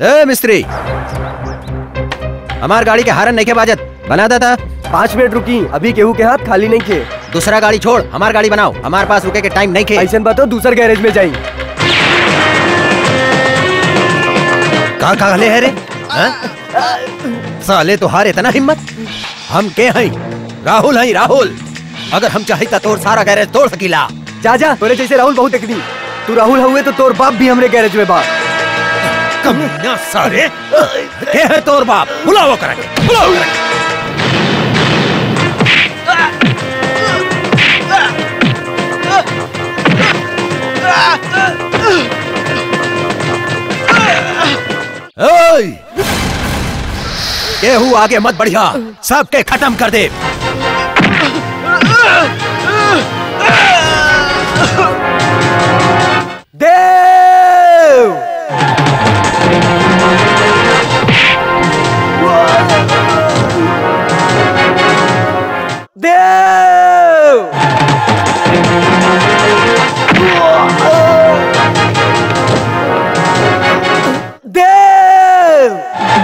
ए मिस्त्री हमार गाड़ी के हारन नहीं के बाजत बना देता पाँच मिनट रुकी अभी केहू के हाथ खाली नहीं थे दूसरा गाड़ी छोड़ हमार गाड़ी बनाओ हमारे पास रुके के टाइम नहीं के ऐसा बताओ दूसर गैरेज में जाई कहा कहा ले है रे हाँ? साले तुहार इतना हिम्मत हम के हैं राहुल हैं राहुल अगर हम चाहे तो तोर सारा गैरेज तोड़ सकीला जा जा तोरे जैसे राहुल बहुत देखनी तू राहुल हुए तो तोर बाप भी हमरे गैरेज में बा कमीना सारे के है तोर बाप बुलाओ करके बुलाओ करके ओए! केहू आगे मत बढ़िया सबके खत्म कर दे देव देव देव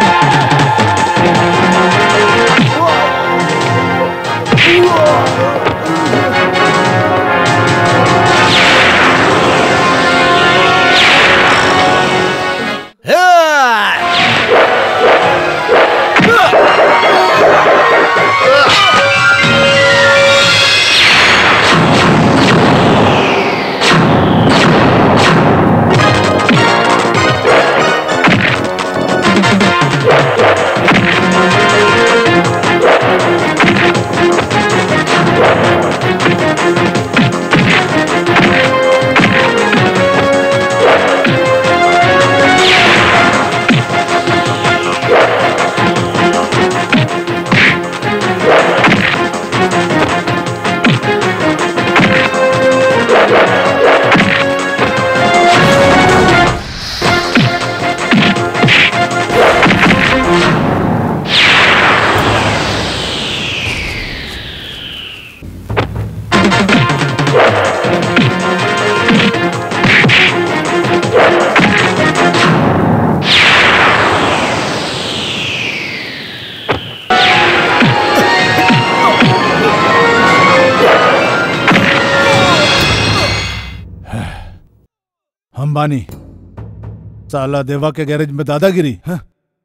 हम बानी साला देवा के गैरेज में दादागिरी हाँ?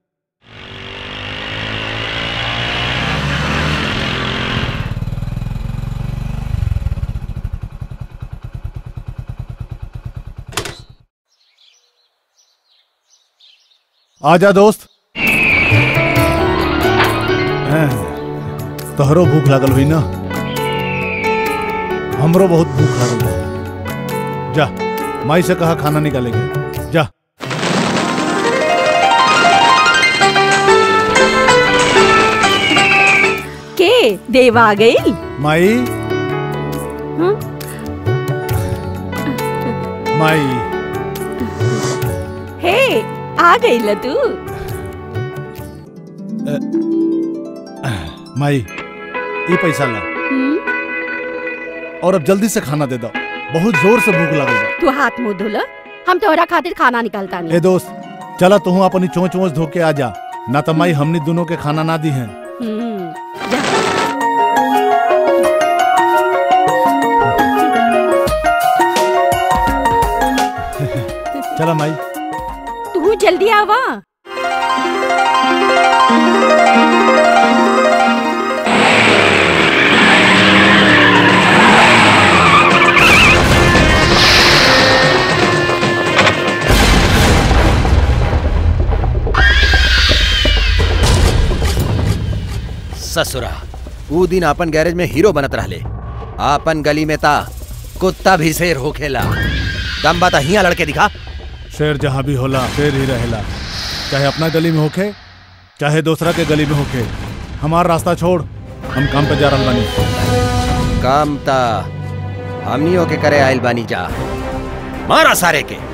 आजा दोस्त हैं, तोहरो भूख लागल हुई ना हमरो बहुत भूख लागल बा जा माई से कहा खाना निकालेंगे जा के देव आ गई माई माई हे आ गई ल तू माई ये पैसा ला हम्म, और अब जल्दी से खाना दे दो बहुत जोर से भूख लागल बा तू हाथ मुंह धुल हम तोहरा खातिर खाना निकालता ए नहीं दोस्त चला तू अपनी चोंच वोच धो के आ जा ना तो माई हमनी दोनों के खाना ना दी है हम्म, जा चला माई तू जल्दी आवा ससुरा ऊ दिन अपन गैरेज में हीरो बनत रहले आपन गली में ता कुत्ता भी शेर होखेला दम बाता हिया लड़के दिखा शेर जहाँ भी होला शेर ही रहेला चाहे अपना गली में होखे चाहे दूसरा के गली में होखे हमार रास्ता छोड़ हम काम पे जा रहल बानी काम ता हमनियों के करे आइल बानी जा मारा सारे के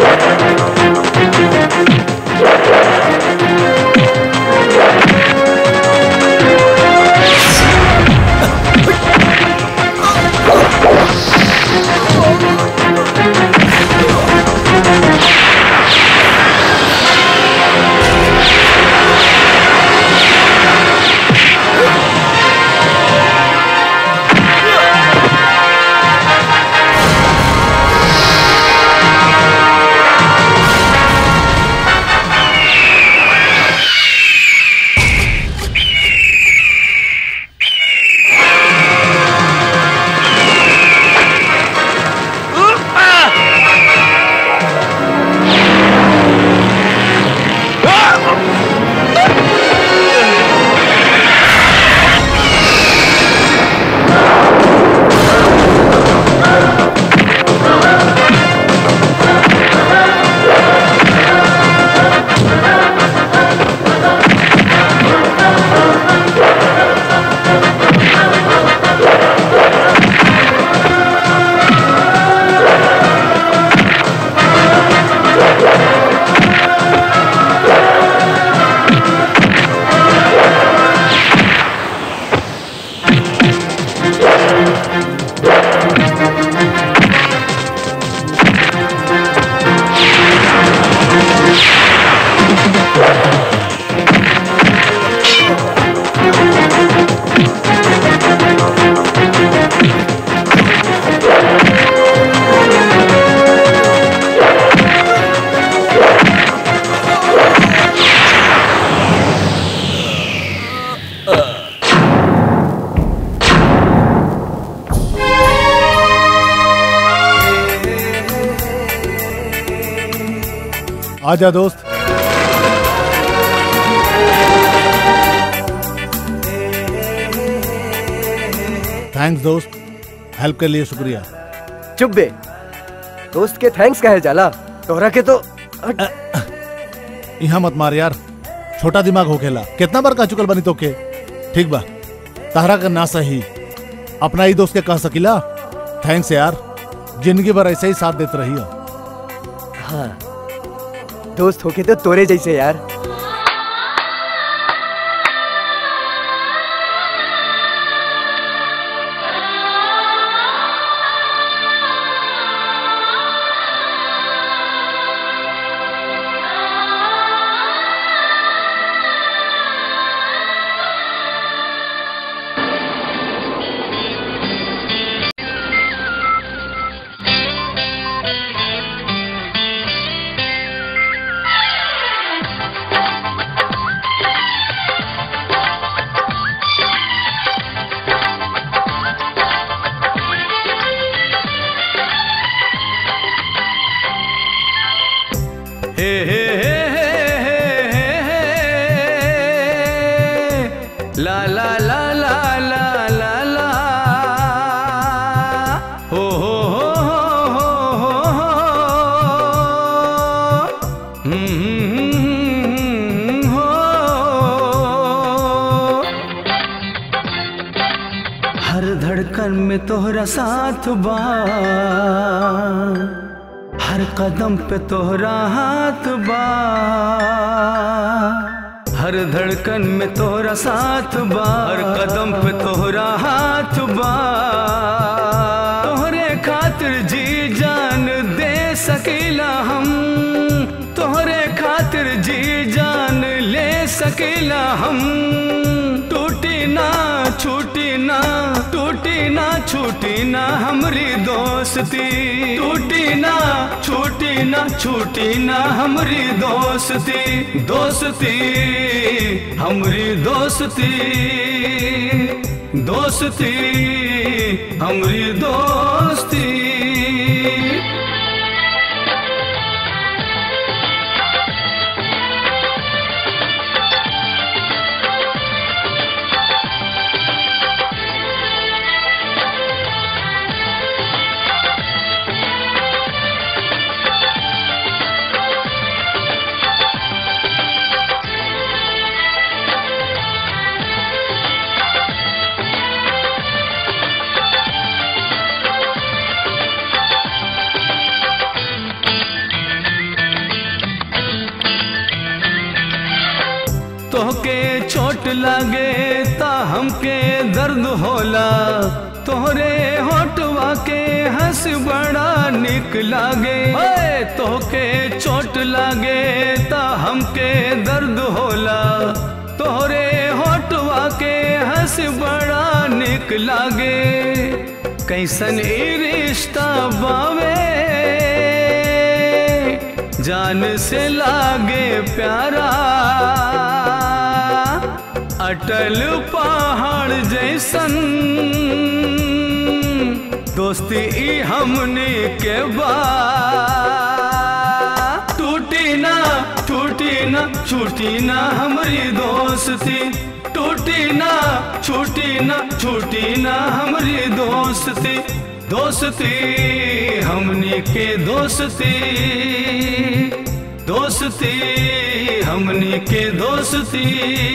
आजा दोस्त थैंक्स दोस्त हेल्प के लिए शुक्रिया चुप बे दोस्त के थैंक्स कहे जाला तोहरा के तो हट। यहाँ मत मार यार छोटा दिमाग हो खेला कितना बार कह चुकल बनी तो के ठीक बा तहरा का ना सही अपना ही दोस्त के कह सकिला थैंक्स यार जिंदगी भर ऐसे ही साथ देते रही हाँ दोस्त होके तो तोरे जैसे यार हे हे हे हे हे हे ला ला ला ला ला ला ला हो हो हो हो हो हो हम्म, हम्म, हम्म, हो हर धड़कन में तोहरा साथ बा हर कदम पे तोहरा हाथ बा हर धड़कन में तोहरा साथ बा हर कदम पे तोहरा हाथ बा तोहरे खातिर जी जान दे सकीला हम तोहरे खातिर जी जान ले सकीला हम टूटी ना छूटी ना टूटी ना छूटी ना हमरी दोस्ती टूटी ना छूटी ना छूटी ना हमरी दोस्ती दोस्ती हमरी दोस्ती दोस्ती हमरी दोस्ती लागे ता हमके दर्द होला तोहरे होठवा के हंस बड़ा निक लागे ओए, तोहके चोट लागे ता हमके दर्द होला तोहरे होठवा के हंस बड़ा निक लागे कैसन ई रिश्ता बावे जान से लागे प्यारा अटल पहाड़ जैसन दोस्ती ई हमने के बा टूटी ना टूटी ना छूटी ना हमारी दोस्ती टूटी ना छूटी ना छूटी ना हमारी दोस्ती दोस्ती हमने के दोस्ती दोस्ती हमने के दोस्ती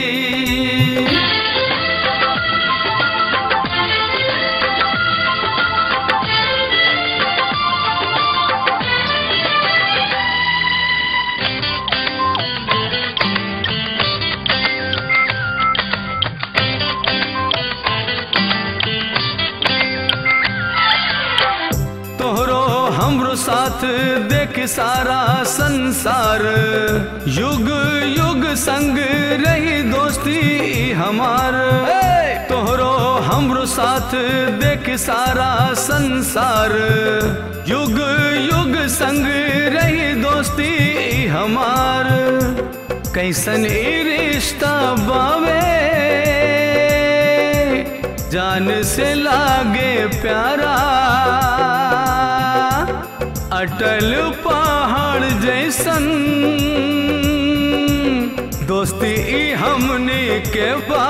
तोहरो हमरो साथ देख सारा संसार युग युग संग रही दोस्ती हमार तोहरो हमरो साथ देख सारा संसार युग युग संग रही दोस्ती हमार कैसन ई रिश्ता बावे जान से लागे प्यारा अटल पहाड़ जैसन दोस्ती ई हमने के बा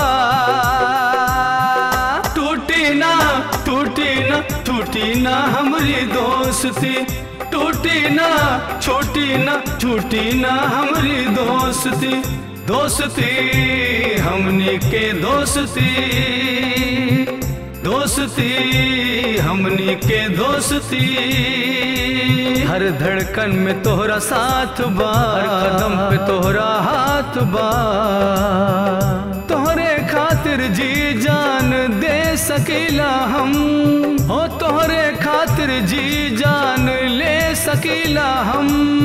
टूटी ना टूटी ना टूटी ना हमारी दोस्ती टूटी ना छोटी ना छूटी ना हमारी दोस्ती दोस्ती हमने के दोस्ती दोस्ती हमने के दोस्ती हर धड़कन में तोहरा साथ बा हर कदम पे तोहरा हाथ बा तोहरे खातिर जी जान दे सकीला हम हो तोहरे खातिर जी जान ले सकीला हम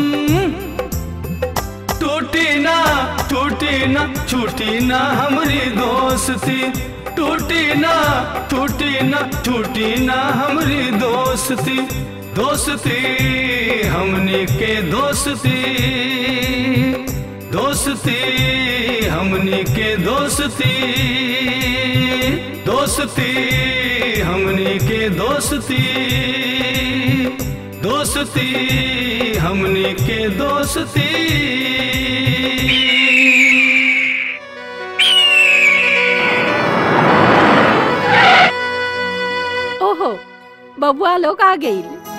टूटी ना टूटी ना छूटी ना हमारी दोस्ती टूटी ना टूटी ना टूटी ना हमारी दोस्ती दोस्ती हमने के दोस्ती दोस्ती हमने के दोस्ती दोस्ती हमने के दोस्ती दोस्ती हमने के दोस्ती ओहो बबुआ लोग आ गई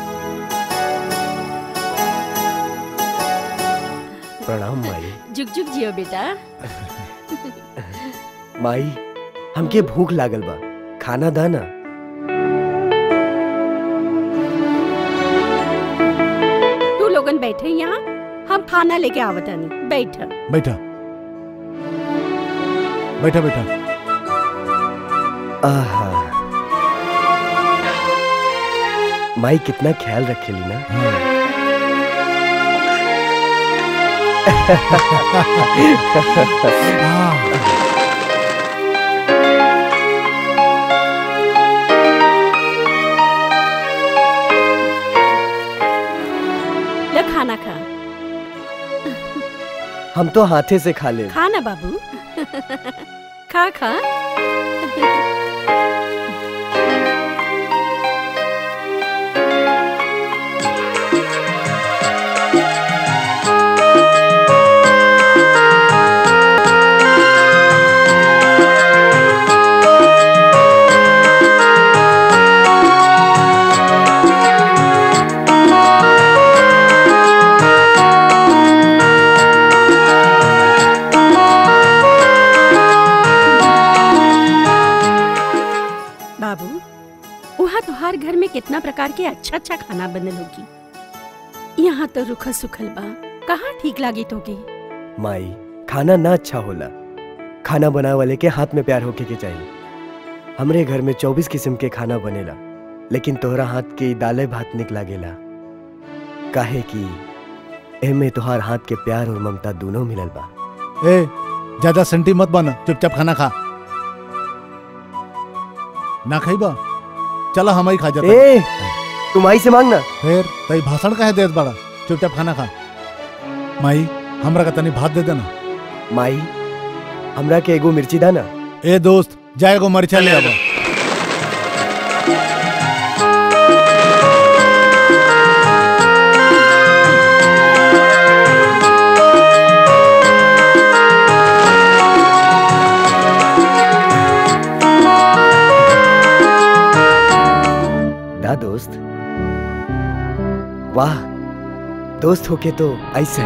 प्रणाम माई जुग जुग जियो बेटा माई हमके भूख लागल बा खाना दाना तू लोगन बैठे यहाँ हम खाना लेके आवतनी बैठ बैठा बैठा बैठा आहा माई कितना ख्याल रखेली ना ले खाना खा हम तो हाथे से खा ले खा ना बाबू खा खा बाबू वहाँ तोहार घर में कितना प्रकार के अच्छा अच्छा खाना बनल होगी यहाँ तो रुखा सुखल बा कहाँ ठीक लागी तोगी माई खाना ना अच्छा होला खाना बनाए वाले के हाथ में प्यार होके के चाहिए हमरे घर में चौबीस किस्म के खाना बनेला लेकिन तोहरा हाथ के दाले भात निकला गेला काहे कि एमे तोहार हाथ के प्यार और ममता दोनों मिलल बा ए ज्यादा सेंटी मत बन चुपचाप खाना खा ना खाइबा चला हम ही खा जाते ए तुम आई से मांगना फिर तई भाषण काहे देत बड़ा चुपचाप खाना खा माई हमरा का तनी भात दे देना माई हमरा के एगो मिर्ची दाना ए दोस्त जा एगो मरचा ले आवा दा दोस्त वाह दोस्त होके तो ऐसे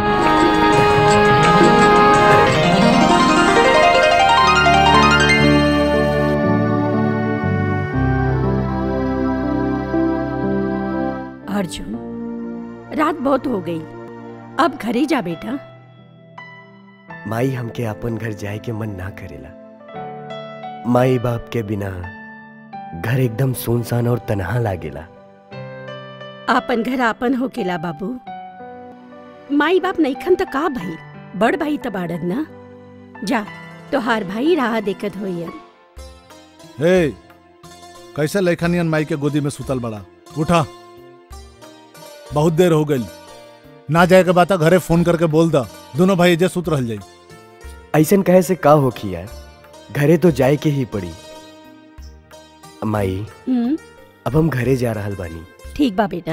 अर्जुन रात बहुत हो गई अब घरे जा बेटा माई हमके अपन घर जाए के मन ना करेला माई बाप के बिना घर एकदम सुनसान और तनहा लागेला आपन घर आपन होकेला बाबू माई बाप नईखन त का भाई बड़ भाई त बाड़न ना जा तोहार भाई राह देखत होयन ए कैसे लैखनियन माई के गोदी में सुतल बड़ा उठा बहुत देर हो गई ना जाए के बात घरे फोन करके बोल दा दोनों भाई जे सुत रह जाई ऐसन कहे से का होखी यार घरे तो जाए के ही पड़ी माई हम्म अब हम घरे जा रहल बानी ठीक बा बेटा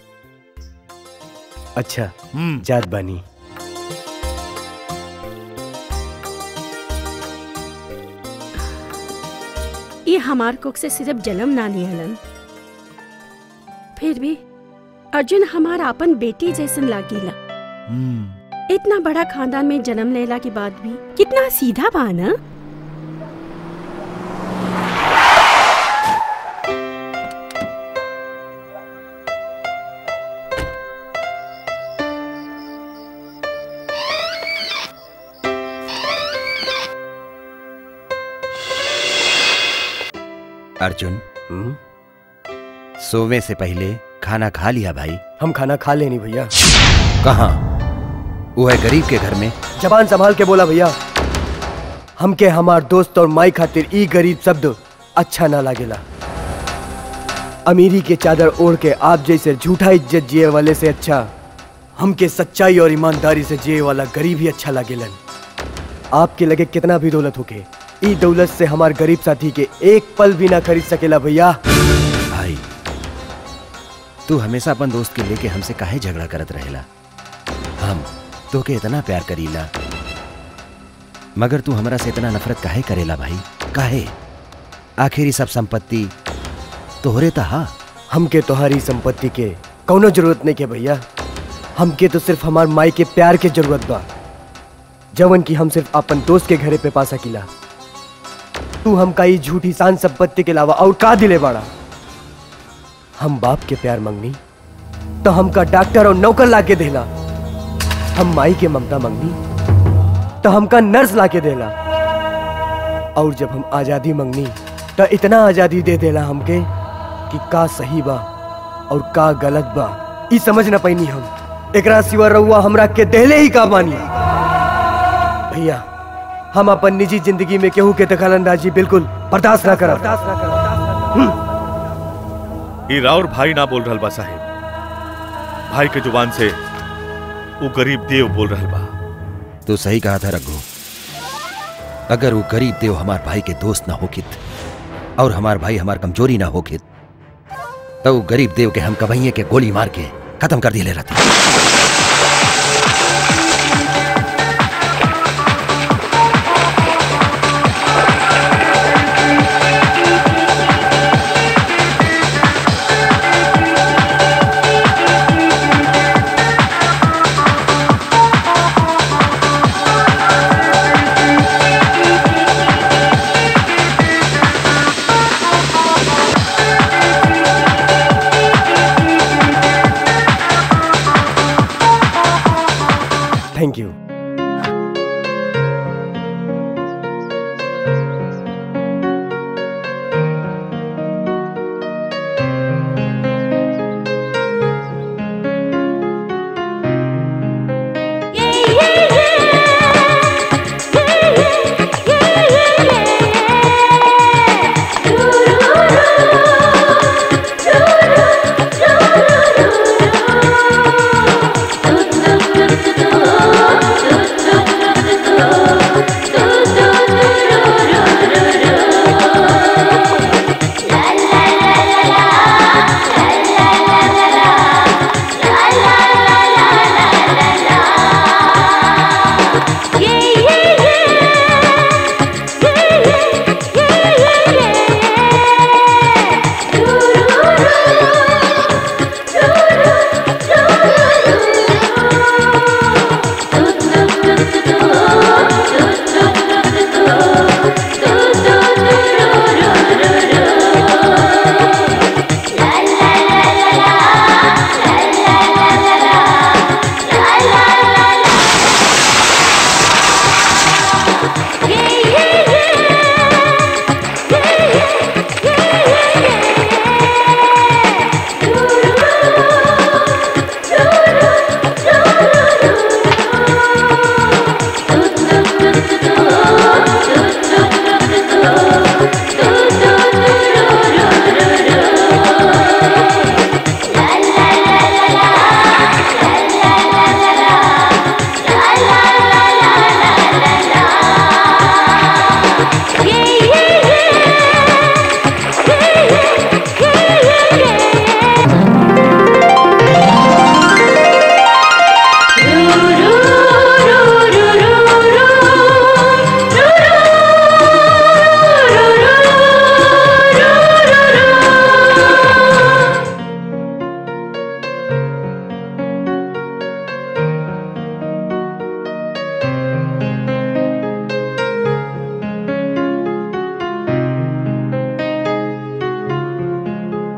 अच्छा हम्म जात बानी ये हमार कोख से सिर्फ जन्म ना लिहलन फिर भी अर्जुन हमार आपन बेटी जैसन लागेला हम्म इतना बड़ा खानदान में जन्म लेला के बाद भी कितना सीधा बा ना अर्जुन हम्म? सोवे से पहले खाना खा लिया भाई हम खाना खा लेनी भैया कहाँ वो है गरीब के घर में जबान संभाल के बोला भैया हमके हमार दोस्त और माई खातिर ई गरीब शब्द अच्छा ना लागेला अमीरी के चादर ओढ़ के आप जैसे झूठा इज्जत जिए वाले से अच्छा हमके सच्चाई और ईमानदारी से जिए वाला गरीब ही अच्छा लागेलन आपके लगे कितना भी दौलत होके ई दौलत से हमार गरीब साथी के एक पल भी ना खरीद सकेला भैया भाई तू हमेशा अपन दोस्त के लेके हमसे काहे झगड़ा करत रहेला हम तो के इतना प्यार करीला मगर तू हमरा से इतना नफरत काहे करेला भाई काहे आखिर ई सब संपत्ति तोहरे तहा हमके तोहारी संपत्ति के कौनो जरूरत नहीं के भैया हमके तो सिर्फ हमार माई के प्यार के जरूरत बा जवन की हम सिर्फ अपन दोस्त के घरे पे पा सकीला तू हमका ई झूठी शान संपत्ति के अलावा और का दिले बाड़ा हम बाप के प्यार मंगनी तो हमका डॉक्टर और नौकर ला के देला हम माई के ममता मंगनी तो हमका नर्स ला के देला और जब हम आजादी मंगनी तो इतना आजादी दे देला हमके कि का सही बा और का गलत बा ई समझ ना पैनी हम एकरा सिवा रउआ हमरा के देहले ही का बानी भैया हम अपन निजी जिंदगी में केहू के दखलंदाजी बिल्कुल बर्दाश्त ना करब ई राउर भाई ना बोल रहल बा साहेब भाई के जुबान से वो गरीब देव बोल रहल बा तू सही कहा था रघु अगर वो गरीब देव हमार भाई के दोस्त ना होकित और हमार भाई हमार कमजोरी ना होकित तो वो गरीब देव के हम कबैये के गोली मार के खत्म कर दिए रहते थैंक यू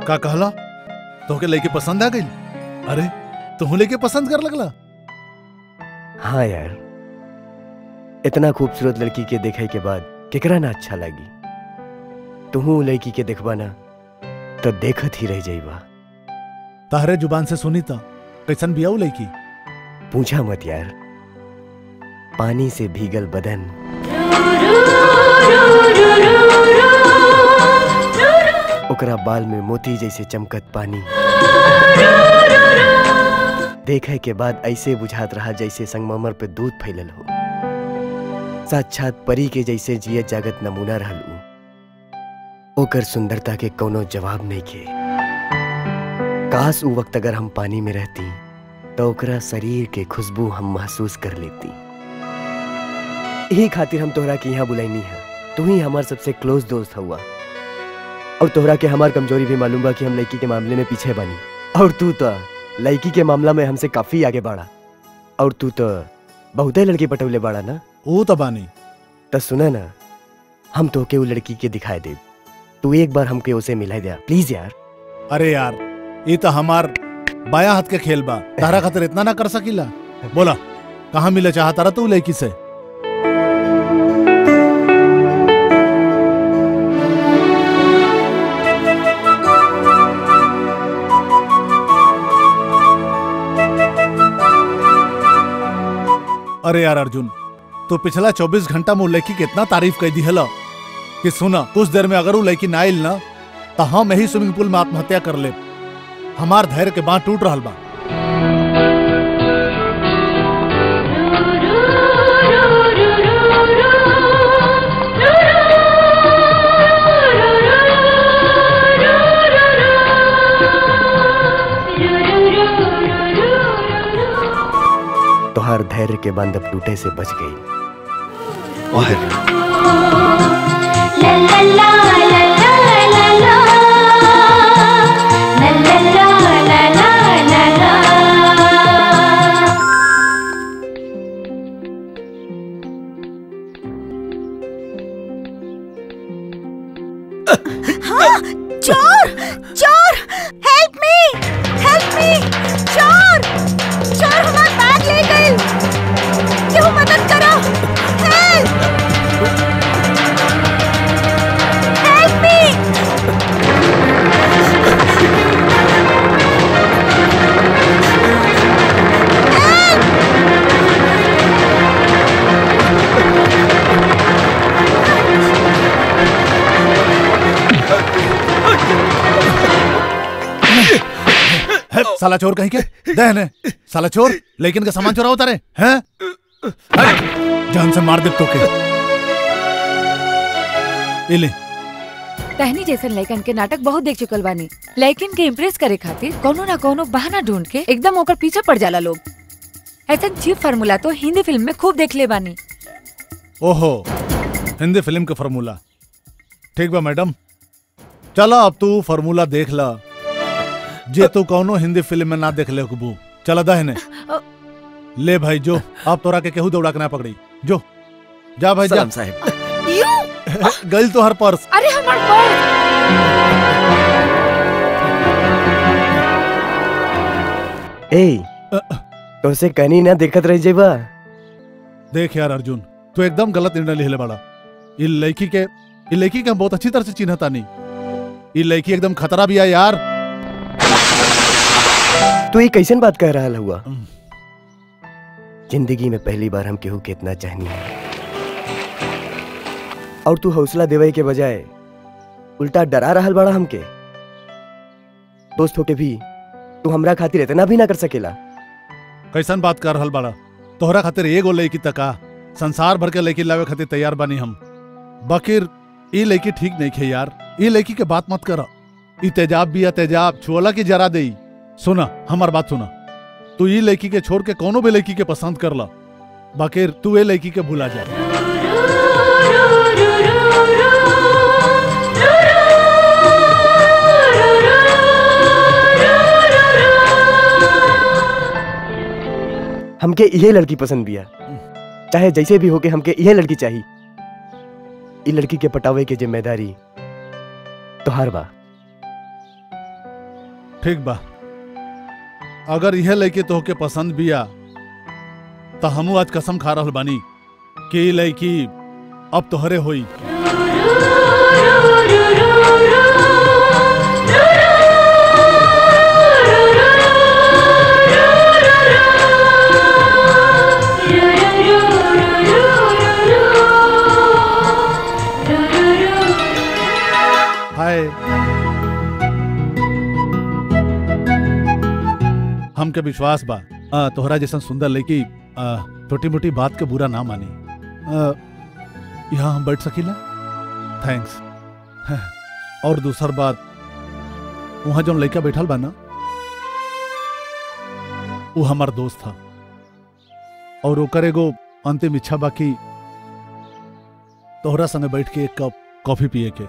का कहला तोहके लेके पसंद आ गई अरे तू लेके पसंद कर लगला हाँ यार इतना खूबसूरत लड़की के देखे के बाद केकरा ना अच्छा लगी तुहू लड़की के देखबा ना तो देखत ही रह जाइबा ताहरे जुबान से सुनी था कैसन बियाऊ लड़की पूछा मत यार पानी से भीगल बदन ओकरा बाल में मोती जैसे चमकत पानी देखे के बाद ऐसे बुझात रहा जैसे संगमरमर पे दूध फैलल हो साक्षात परी के जैसे जियत जागत नमूना रहल ऊ ओकर सुंदरता के कोनो जवाब नहीं के काश ऊ वक्त अगर हम पानी में रहती तो ओकरा शरीर के खुशबू हम महसूस कर लेती यही खातिर हम तोहरा के यहाँ बुलाईनी है तू ही हमार सबसे क्लोज दोस्त हुआ और तोहरा के हमार कमजोरी भी मालूम बा कि हम लड़की के मामले में पीछे बनी और तू तो लड़की के मामला में हमसे काफी आगे बढ़ा और तू तो बहुते लड़की पटौले बाड़ा ना वो तो बानी तो सुना ना हम तो के वो लड़की के दिखाए दे तू एक बार हमके उसे मिला दिया प्लीज यार अरे यार ये तो हमार बाया हाथ के खेल बा तारा खातिर इतना ना कर सकीला बोला कहाँ मिले चाहता रहा तू लड़की से अरे यार अर्जुन तो पिछला 24 घंटा में उ लड़की के इतना तारीफ कर दी हला कि सुना कुछ देर में अगर वो लड़की ना आइल ना तो हम यही स्विमिंग पूल में आत्महत्या कर ले हमार धैर्य के बांध टूट रहा बा तोहार धैर्य के बंद अब टूटे से बच गई चोर चोर हेल्प मी हेल्प मी चोर चोर हमारा बैग ले गए क्यों मदद करो हेल्प हेल्प मी है, साला चोर कहीं के दहने साला चोर लेकिन का सामान चोरा होता रे हैं है? जान से मार दे तो के ये ले तहनी जैसन लड़कन के नाटक बहुत देख चुकल बानी लड़किन के इम्प्रेस करे खातिर कोनो ना कोनो बहाना ढूंढ के एकदम ओकर पीछे पड़ जाला लोग ऐसा चीप फार्मूला तो हिंदी फिल्म में खूब देख ले बानी ओहो हिंदी फिल्म का फार्मूला ठीक बा मैडम चलो अब तू फार्मूला देख ला जे तू कौनो हिंदी फिल्म में ना देख ले कबू चला दहने ले भाई जो अब तोरा के केहू दौड़ा के ना पकड़ी जो जा भाई जा सलाम साहब यू गल तो हर पर्स अरे हमार पर्स ए तो उसे कहीं ना देखत रह जेबा देख यार अर्जुन तू एकदम गलत निर्णय ले ले बड़ा ये लड़की के ये लड़की के हम बहुत अच्छी तरह से चिन्हता नहीं ये लड़की एकदम खतरा भी है यार तू ये कैसन बात कह रहा हुआ जिंदगी में पहली बार हम केहू के इतना चाहनी है और तू हौसला देवे के बजाय उल्टा डरा रहल बड़ा हमके दोस्त होके भी तू हमरा खातिर इतना भी ना कर सकेला कैसन बात कर रहल बड़ा तोहरा खातिर एगो लड़की तका संसार भर के लड़की लावे खातिर तैयार बानी हम बकीर ई लड़की ठीक नहीं खे यार ई लड़की के बात मत कर ई तेजाब भी है तेजाब छुअला की जरा दे सुना हमार बात सुना तू ई लड़की के छोड़ के कोनो भी लड़की के पसंद कर ला बकीर तू ए लड़की के भुला जा हमके यह लड़की पसंद बिया चाहे जैसे भी होके हमके यह लड़की चाहिए ई लड़की के पटावे के जिम्मेदारी तोहार बा ठीक बा अगर यह लड़के तोहके पसंद बिया तो हमू आज कसम खा रहल बानी कि ई लड़की अब तोहरे होई हाय हमके विश्वास बा आ, तोहरा जैसन सुंदर लड़की छोटी मोटी बात के बुरा ना मानी आ, यहाँ हम बैठ सकीला थैंक्स और दूसर बात वहाँ जो लड़का बैठल बा ना वो हमार दोस्त था और ओकर एगो अंतिम इच्छा बाकी तोहरा संगे बैठ के एक कप कॉफी पिए के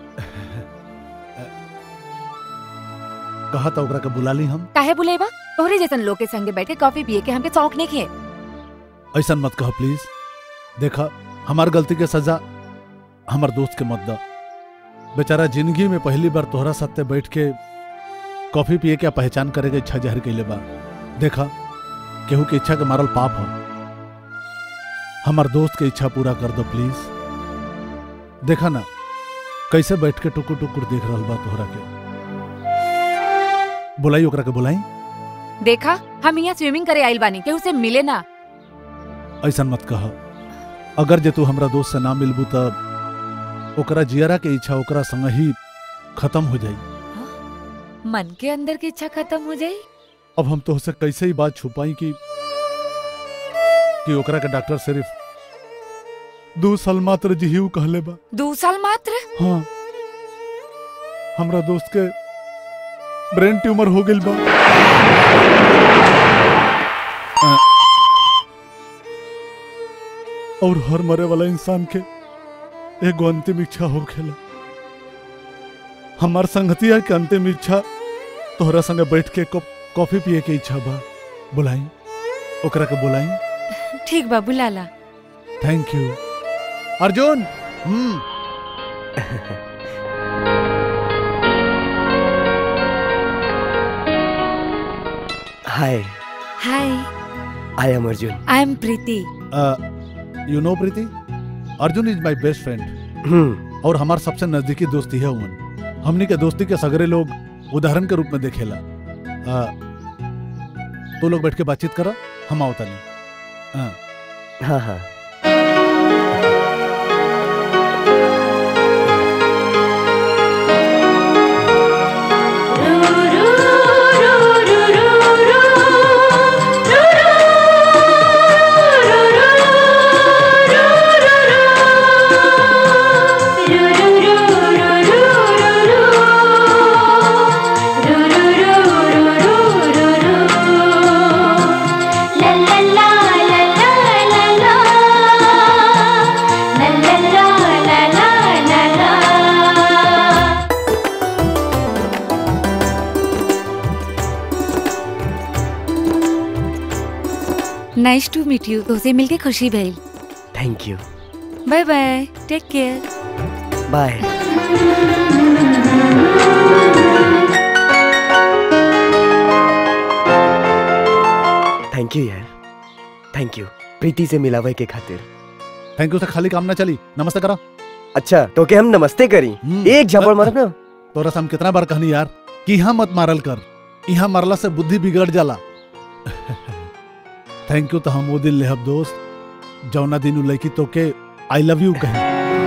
कहा था ओकरा के बुला ली हम काहे बुलेबा तोहरे जैसन लोग के संगे बैठ के कॉफी पिए के हमके शौक नहीं खे ऐसा मत कह प्लीज देखा हमार गलती के सजा हमार दोस्त के मत दा बेचारा जिंदगी में पहली बार तोहरा सत्ते बैठ के कॉफी पिए के पहचान करे के इच्छा जहर कैले बा देखा केहू के इच्छा के मारल पाप हो हमार दोस्त के इच्छा पूरा कर दो प्लीज देखा ना कैसे बैठ के टुकुर टुकुर देख रहल बा तोहरा के बुलाई ओकरा के बुलाई देखा हम यहाँ स्विमिंग करे आइल बानी केहू से मिले ना ऐसा मत कह अगर जे तू हमरा दोस्त से ना मिलबू तब ओकरा जियरा के इच्छा ओकरा संग ही खत्म हो जाई मन के अंदर की इच्छा खत्म हो जाई अब हम तोहसे कैसे ही बात छुपाई कि कि ओकरा के डॉक्टर सिर्फ दो साल मात्र जिहिउ कहले बा दो साल मात्र हाँ हमरा दोस्त के ब्रेन ट्यूमर हो गइल बा अ, और हर मरे वाला इंसान के एगो अंतिम इच्छा हो खेला हमार संगतिया के अंतिम इच्छा तोहरा संगे बैठ के कप कॉफी पिए के इच्छा बा बुलाई ओकरा के बुलाई ठीक बा बुलाला thank you Arjun hmm hi hi I am Arjun I am Preeti you know Preeti Arjun is my best friend hmm और हमार सबसे नजदीकी दोस्ती है उमन हमनी के दोस्ती के सगरे लोग उदाहरण के रूप में देखेला आ, तो लोग बैठ के बातचीत करा हम आवता नहीं हाँ हाँ हाँ नाइस टू मीट यू तोसे मिलके खुशी भइल thank you bye bye take care bye thank you यार थैंक यू प्रीति से मिलावे के खातिर थैंक यू से खाली काम ना चली नमस्ते करा अच्छा तो के हम नमस्ते करी हम्म। एक झपड़ मारब ना तोरा से हम कितना बार कहनी यार कि यहाँ मत मारल कर यहाँ मारला से बुद्धि बिगड़ जाला थैंक यू तो हम वो दिन लेहब दोस्त जौना दिन उ लड़की तो के आई लव यू कही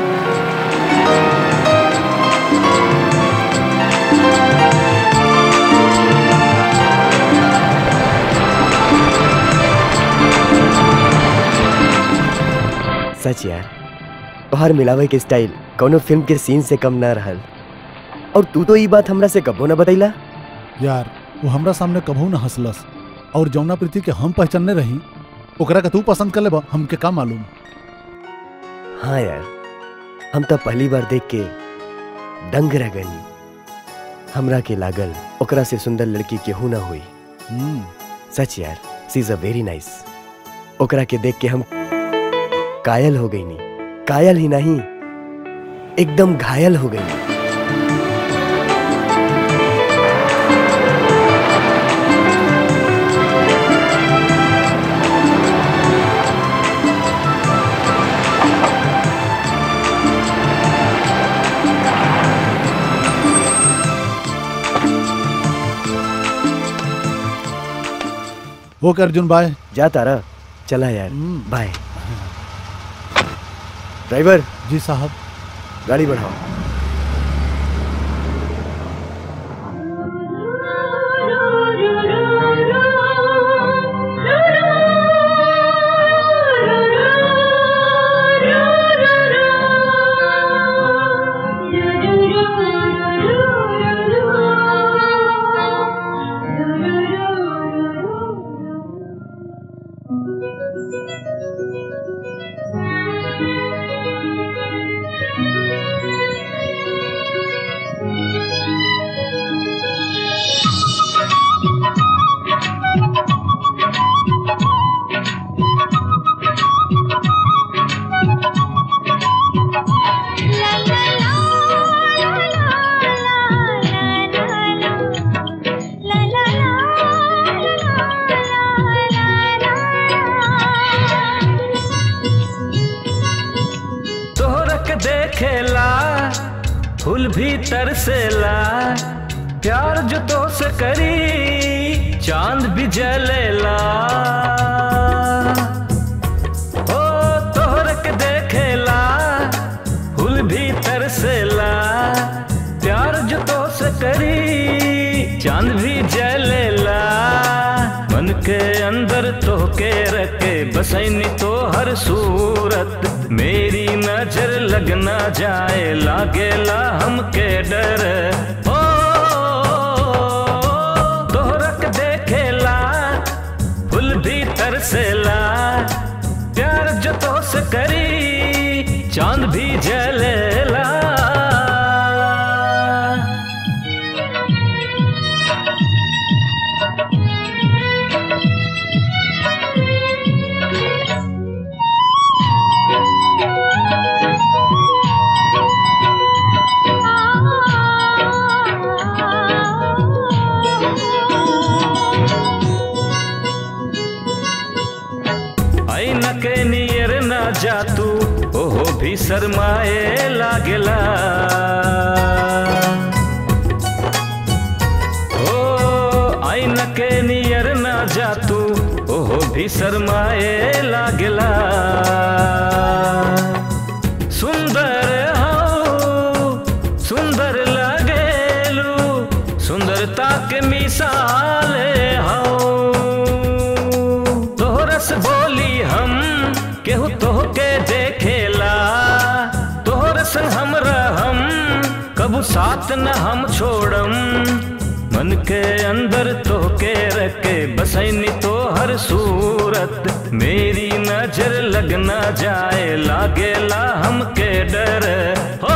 सच यार तोहर मिलावे के स्टाइल कोनो फिल्म के सीन से कम ना रहल और तू तो ई बात हमरा से कबो ना बतैला यार वो हमरा सामने कभू न हंसलस और जौना प्रीति के हम पहचानने रही ओकरा के तू पसंद कर ले हमके का मालूम हाँ यार हम तो पहली बार देख के दंग रह गनी हमरा के लागल ओकरा से सुंदर लड़की केहू ना हुई हम्म, सच यार she is a very nice ओकरा के देख के हम कायल हो गई नी कायल ही नहीं एकदम घायल हो गई ओके अर्जुन बाय जा तारा चला यार बाय ड्राइवर जी साहब गाड़ी बढ़ाओ तोहरक देखेला फूल भी तरसेला प्यार जो तो से करी चांद भी जलेला ओ तोहरक देखेला फूल भी तरसेला प्यार जो तो से करी चांद भी जलेला मन के अंदर तो के रखे बसैनी तो हर सूरत मेरी नजर लग ना जाए लागेला हमके डर ओ तोहरक देखेला फुल भी तरसेला प्यार जो तो से करी चांद भी जलेला ऐना के नियर ना जा तू ओहो भी शरमाए लागेला ओ ऐना के नियर ना जा तू ओहो भी शरमाए लागेला सुंदर हो सुंदर लगेलू सुंदरता के मिसाल हो तोहरस बोली हम केहू तोहके देखेला तोहरस हमरा हम कबू साथ न हम छोड़म मन के अंदर तोहके रखे बसैनी तो हर सूरत मेरी नजर लग ना जाए लागेला हमके डर हो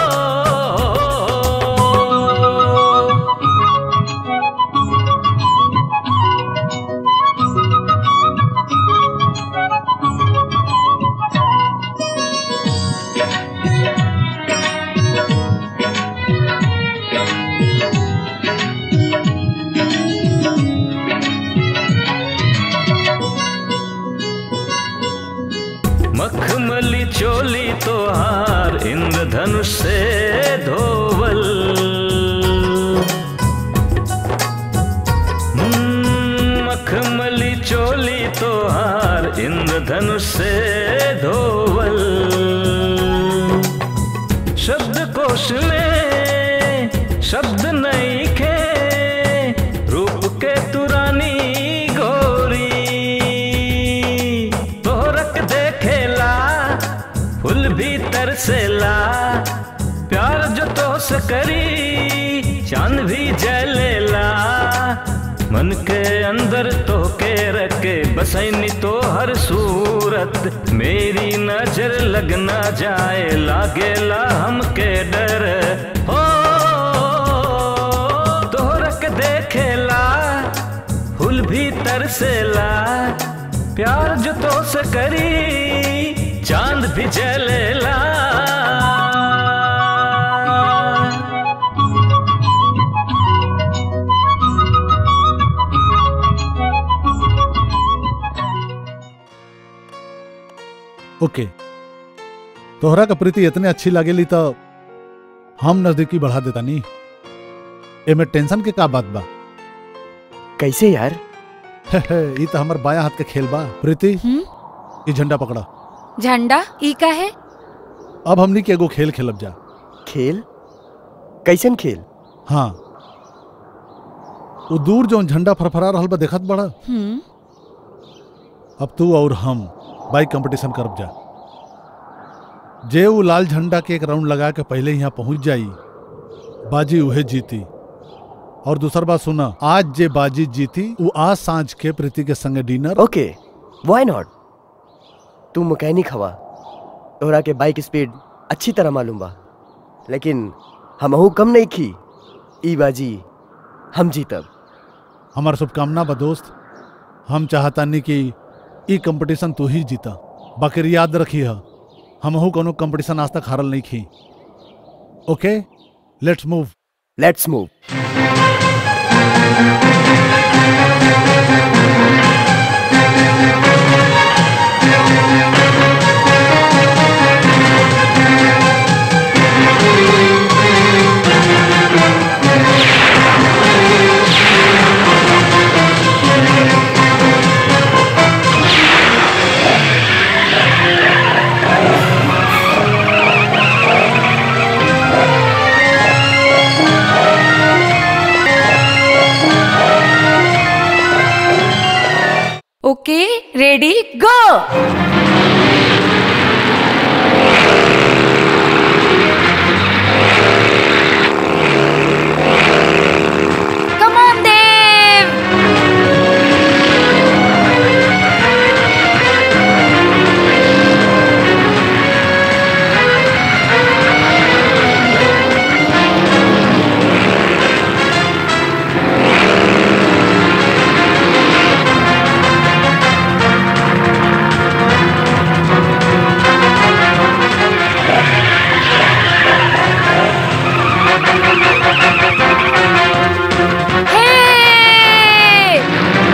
मखमली चोली तोहार इंद्रधनुष से धोवल हम्म, मखमली चोली तोहार इंद्रधनुष से धोवल शब्द कोश में शब्द नहीं खे रूप के तुरानी गोरी तोहरक देखेला फूल भी तरसेला प्यार जो तो से करी चांद भी जलेला मन के अंदर तो के रखे बसैनी तो हर सूरत मेरी नजर लग ना जाए लागेला हमके डर हो तोहरक देखेला फूल भी तरसेला प्यार जो तो से करी चांद भी जलेला ओके तोहरा का प्रीति इतने अच्छी लागेली तो हम नजदीकी बढ़ा देता नहीं एमे टेंशन के का बात बा कैसे यार ई तो हमार बाया हाथ के खेल बा प्रीति हम्म ई झंडा पकड़ा झंडा ई का है अब हमनी के एगो खेल खेलब जा खेल कैसन खेल हाँ वो दूर जो झंडा फरफरा रहल बा देखत बड़ा हम्म अब तू और हम बाइक कंपटीशन करब जा जे वो लाल झंडा के एक राउंड लगा के पहले यहाँ पहुंच जाई बाजी उहे जीती और दूसर बात सुना आज जे बाजी जीती वो आज सांझ के प्रीति के संगे डिनर ओके वाई नॉट तू मैकेनिक हवा तोहरा के बाइक स्पीड अच्छी तरह मालूम बा लेकिन हमहू कम नहीं खी ई बाजी हम जीतब हमार शुभकामना बा दोस्त हम चाहतानी कि ई कंपटीशन तू ही जीता बाकी याद रखी है हमहू कोनो कंपटीशन आज तक हारल नहीं खी okay let's move let's move okay ready go come on Dev hey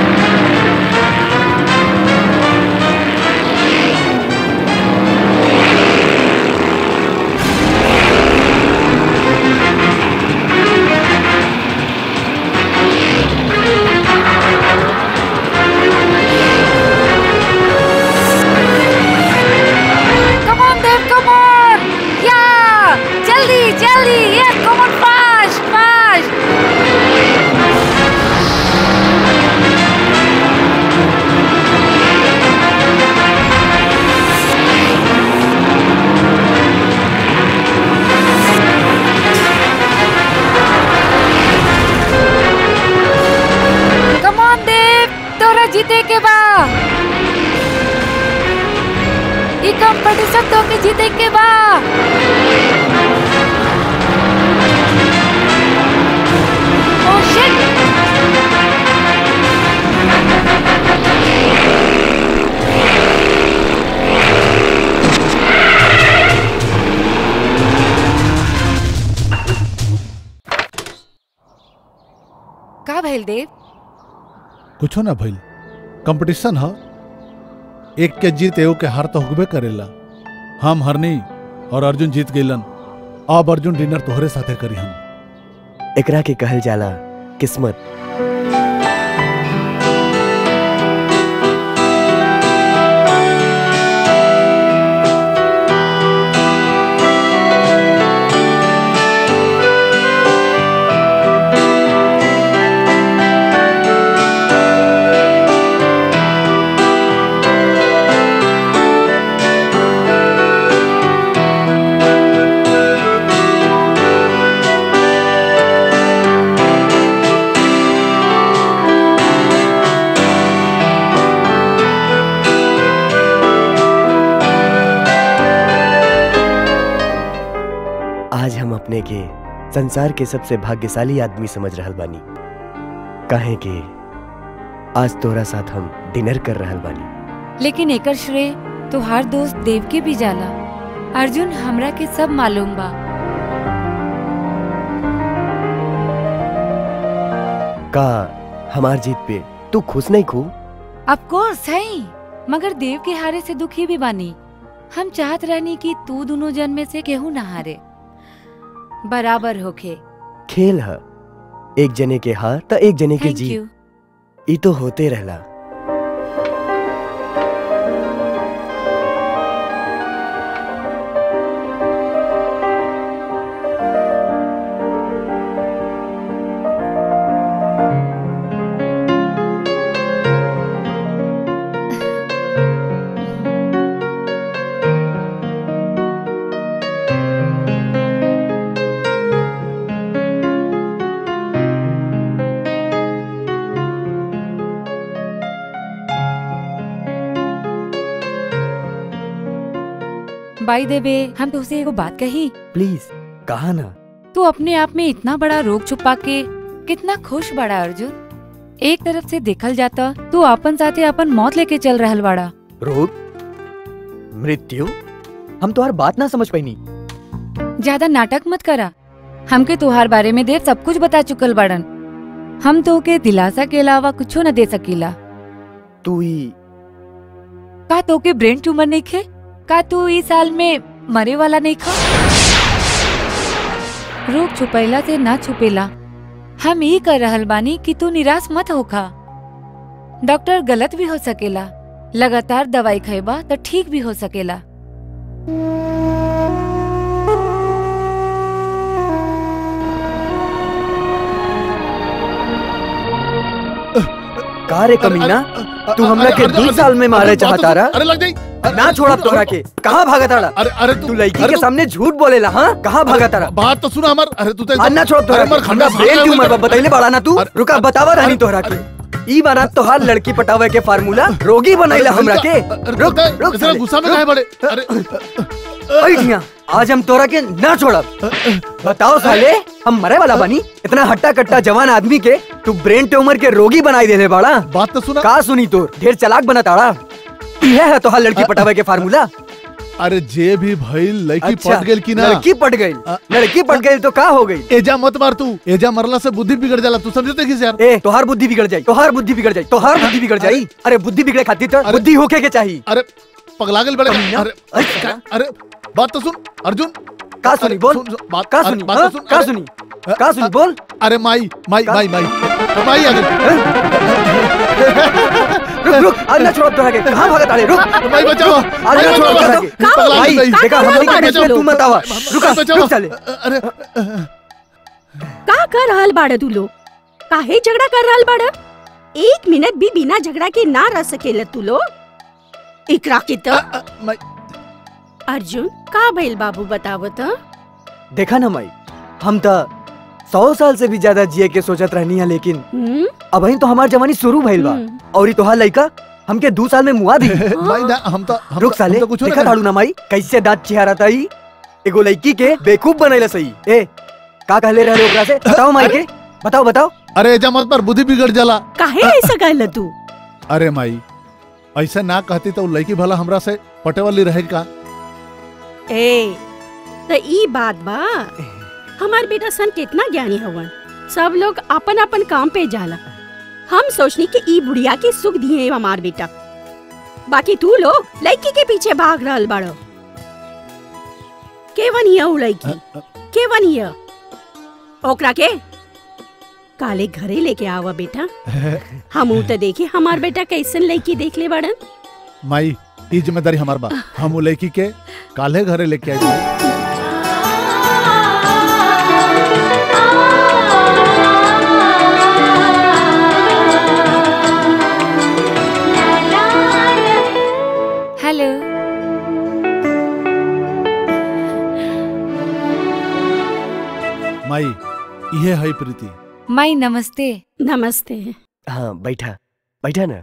Come on, Dev, come on! Yeah! Jaldi, jaldi! Yes, come on, fast, fast! Come on, Dev! तोरा जीते के बा ई कंपटीशन तो के जीते के बा ओह शिट का भइल देव कुछो ना भइल कंपटीशन ह एक के जीत एगो के हार तो होबे करेला हम हरनी और अर्जुन जीत गइलन अब अर्जुन डिनर तोहरे साथे करी हम एकरा के कहल जाला किस्मत आज हम अपने के संसार के सबसे भाग्यशाली आदमी समझ रहल बानी काहे कि आज तोरा साथ हम डिनर कर रहल बानी लेकिन एकर श्रेय तोहार दोस्त देव के भी जाला अर्जुन हमरा के सब मालूम बा का हमार जीत पे तू खुश नहीं खू ऑफ कोर्स है मगर देव के हारे से दुखी भी बानी हम चाहत रहनी कि तू दोनों जन में से केहू ना हारे बराबर होखे खेल है एक जने के हार त एक जने के थैंक जीत यू ई तो होते रहला बाई देवे हम तुझसे एगो बात कही प्लीज कहा ना तू अपने आप में इतना बड़ा रोग छुपा के कितना खुश बड़ा अर्जुन एक तरफ से देखल जाता तू अपन साथे अपन मौत लेके चल रहल बाड़ा रोग मृत्यु हम तुम्हार बात ना समझ पाईनी ज्यादा नाटक मत करा हमके तुहार बारे में देव सब कुछ बता चुकल बाड़न हम तो के दिलासा के अलावा कुछो न दे सकीला तू ही का तो के ब्रेन ट्यूमर नहीं खे का तू इस साल में मरे वाला नहीं खा रोग छुपैला से ना छुपेला हम ई कर रहल बानी कि तू निराश मत होखा डॉक्टर गलत भी हो सकेला लगातार दवाई खैबा तो ठीक भी हो सकेला का रे कमीना तू हमरा के अरे, 20 साल में मारे अरे, चाहता रहा अरे लग जाई ना छोड़ा तोरा के कहाँ भागा ताड़ा अरे अरे तू लड़की के सामने झूठ बोलेला हाँ कहाँ भागा ताड़ा बात तो सुना हमार अरे तू तो अन्ना छोड़ तोरा अरे, मर के। खंडा हमरा भाग ब्रेन गया ट्यूमर मुझे। बा बतैले बाड़ा ना तू अरे, रुका बतावा रहनी तोहरा के ई बाना तोहार लड़की पटावे के फार्मूला रोगी बनैला हमरा के अरे, रुक पता है, रुक इतना साले, गुस्सा में रुक। काहे बड़े अरे बैठ यहाँ आज हम तोरा के ना छोड़ब बताओ साले हम मरे वाला बनी इतना हट्टा कट्टा जवान आदमी के तू ब्रेन ट्यूमर के रोगी बनाई देले बाड़ा बात तो सुना का सुनी तोर ढेर चालाक बना ताड़ा यह है तोहार लड़की पटावे के फार्मूला अरे जे भी भइल लड़की अच्छा, पट गेल की ना लड़की पट गई अ- लड़की पट गई तो का हो गई एजा मत मार तू एजा मरला से बुद्धि बिगड़ जाला तू समझते किस यार ए तोहार बुद्धि बिगड़ जाई तोहार बुद्धि बिगड़ जाई तोहार बुद्धि बिगड़ जाई अरे बुद्धि बिगड़े खातिर तो अरे- बुद्धि होके के चाहिए अरे पगला गेल बड़े कमीना। अरे अच्छा। का- अरे बात तो सुन अर्जुन का सुनी अरे, बोल सुन- सुन, बात का अरे, सुनी बात हाँ? तो सुन का अरे, सुनी अ- का सुनी अ- बोल अरे माई माई का- माई माई माई आ गई रुक रुक आज ना छोड़ तोरा के कहां भागत आले रुक माई बचाओ आज माई ना छोड़ बचाओ तोरा के तू पगला भाई गेल भाई। देखा हम नहीं माई कर तू मत आवा रुका बचाओ। रुक चले अरे का कर रहल बाड़ तू लोग काहे झगड़ा कर रहल बाड़ एक मिनट भी बिना झगड़ा के ना रह सकेला तू लोग इकरा के तो अ, माई अर्जुन का भइल बाबू बतावो तो देखा ना माई हम तो सौ साल से भी ज्यादा जिए के सोचत रहनी है लेकिन हम्म अब तो हमार जवानी शुरू भइल बा हम्म। और ई तोहार लइका हमके दो साल में मुआ दी माई ना हम तो हम रुक तो- साले हम तो कुछ देखा ताड़ू ना माई कैसे दांत चिहारा ताई एगो लड़की के बेवकूफ बनैला सही ए का कहले रहले ओकरा से बताओ माई के बताओ बताओ अरे एजा मत पर बुद्धि बिगड़ जाला काहे ऐसा कहल तू अरे माई ऐसा ना कहती तो उ लड़की भला हमरा से पटे वाली रहे का ए त ई बात बा हमार बेटा सन कितना ज्ञानी हवन सब लोग अपन अपन काम पे जाला हम सोचनी कि ई बुढ़िया के सुख दिए हमार बेटा बाकी तू लोग लड़की के पीछे भाग रहल बाड़ो केवन हिया उ लड़की केवन हिया ओकरा के काले घरे लेके आवा बेटा हम ऊ तो देखे हमार बेटा कैसन लड़की देख ले बाड़न माई ई जिम्मेदारी हमार बा हम उ लड़की के काले घरे लेके आई माई। हेलो माई इहे है प्रीति माई नमस्ते नमस्ते हाँ बैठा बैठा ना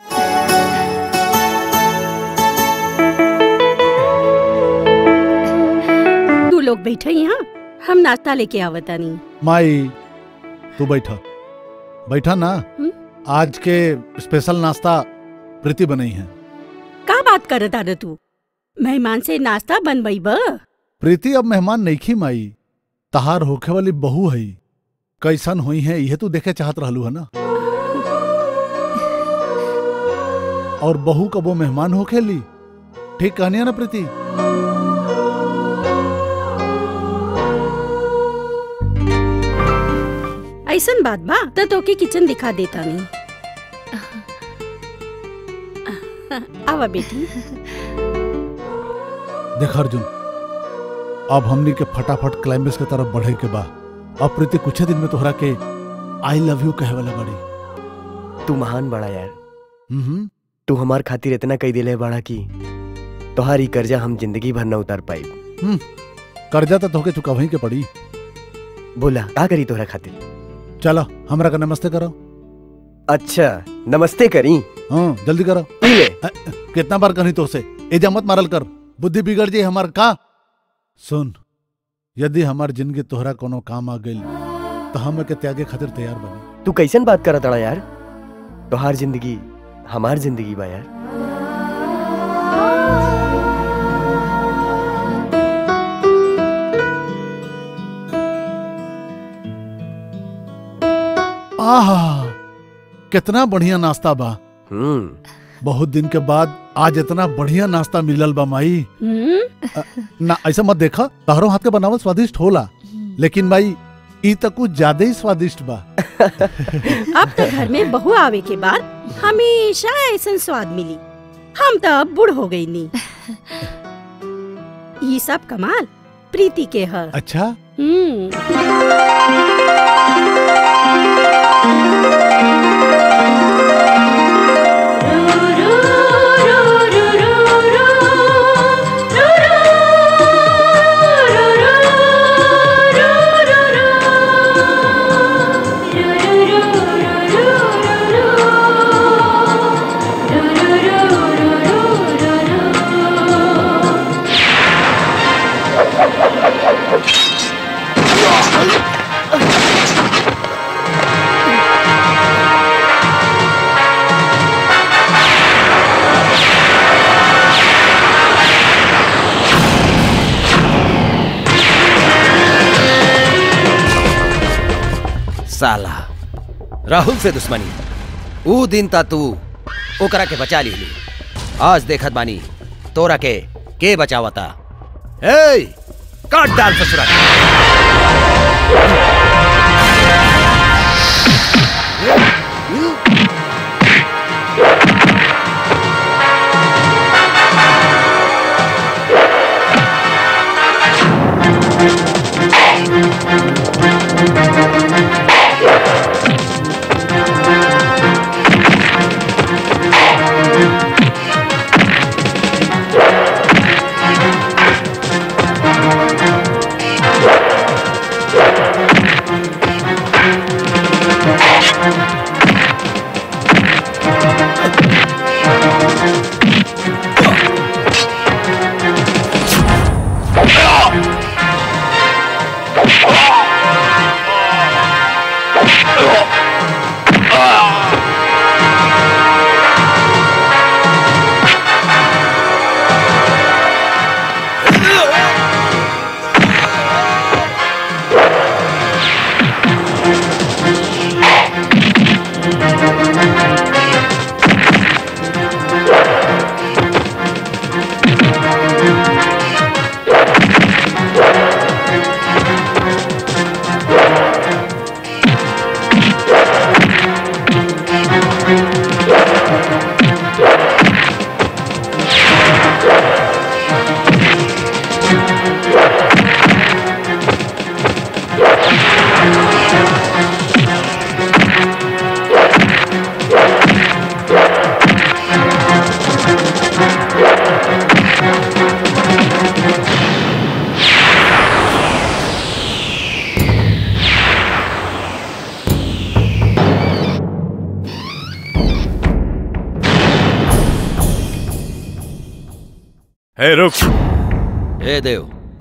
तू लोग बैठे यहाँ हम नाश्ता लेके आवतानी माई तू बैठा बैठा ना हम्म? आज के स्पेशल नाश्ता प्रीति बनाई है का बात करत आर तू मेहमान से नाश्ता बनबई ब प्रीति अब मेहमान नहीं खी माई तहार होखे वाली बहू है कैसन हुई है यह तू देखे चाहत रहलू है ना और बहू कबो मेहमान होखे ली ठीक कहनी ना प्रीति ऐसन बात बा त तोके किचन दिखा देता नहीं आवा बेटी देख अर्जुन अब हमनी के फटाफट क्लाइमेक्स के तरफ बढ़े के बा अब प्रीति कुछ दिन में तोहरा के आई लव यू कहे वाला बड़ी तू महान बड़ा यार हम्म तू हमार खातिर इतना कही दिले बड़ा की तोहारी कर्जा हम जिंदगी भर न उतार पाई हम्म कर्जा तो तोहके चुका वहीं के पड़ी बोला का करी तोहरा खातिर चलो हमरा का नमस्ते करो अच्छा नमस्ते करी हाँ जल्दी करो पी ले अ, कितना बार कही तो से एजा मत मारल कर बुद्धि बिगड़ जाई हमार का सुन यदि हमार जिंदगी तोहरा कोनो काम आ गई तो हम के त्यागे खातिर तैयार बनी तू कैसन बात करत अड़ा यार तोहार जिंदगी हमार जिंदगी बा यार आहा कितना बढ़िया नाश्ता बा हम्म बहुत दिन के बाद आज इतना बढ़िया नाश्ता मिलल बा माई हम्म ना ऐसा मत देखा तहरो हाथ के बनावल स्वादिष्ट होला लेकिन माई ई तो कुछ ज्यादा ही स्वादिष्ट बा अब तो घर में बहू आवे के बाद हमेशा ऐसा स्वाद मिली हम तो अब बूढ़ हो गई नी ये सब कमाल प्रीति के है अच्छा हम्म साला राहुल से दुश्मनी ऊ दिन ता तू ओकरा के बचा ली आज देखत बानी तोरा के के बचावता ए काट डाल ससुरा के। हे रुक ए देव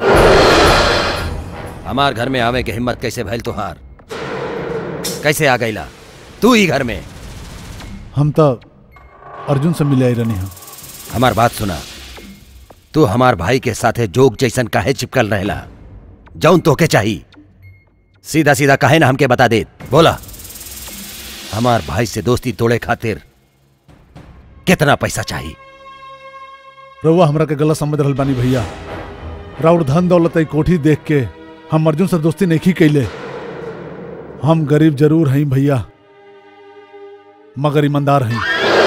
हमार घर में आवे के हिम्मत कैसे भइल तुहार कैसे आ गईला तू ही घर में हम तो अर्जुन से मिले आई रहनी हम हमार बात सुना तू हमार भाई के साथे जोग जैसन काहे चिपकल रहेला जौन तोके चाही सीधा सीधा काहे ना हमके बता दे बोला हमार भाई से दोस्ती तोड़े खातिर कितना पैसा चाहिए रउआ हमरा के गलत समझ रहल बानी भैया राउर धन दौलत ई कोठी देख के हम अर्जुन से दोस्ती नहीं कैले हम गरीब जरूर हई भैया मगर ईमानदार हैं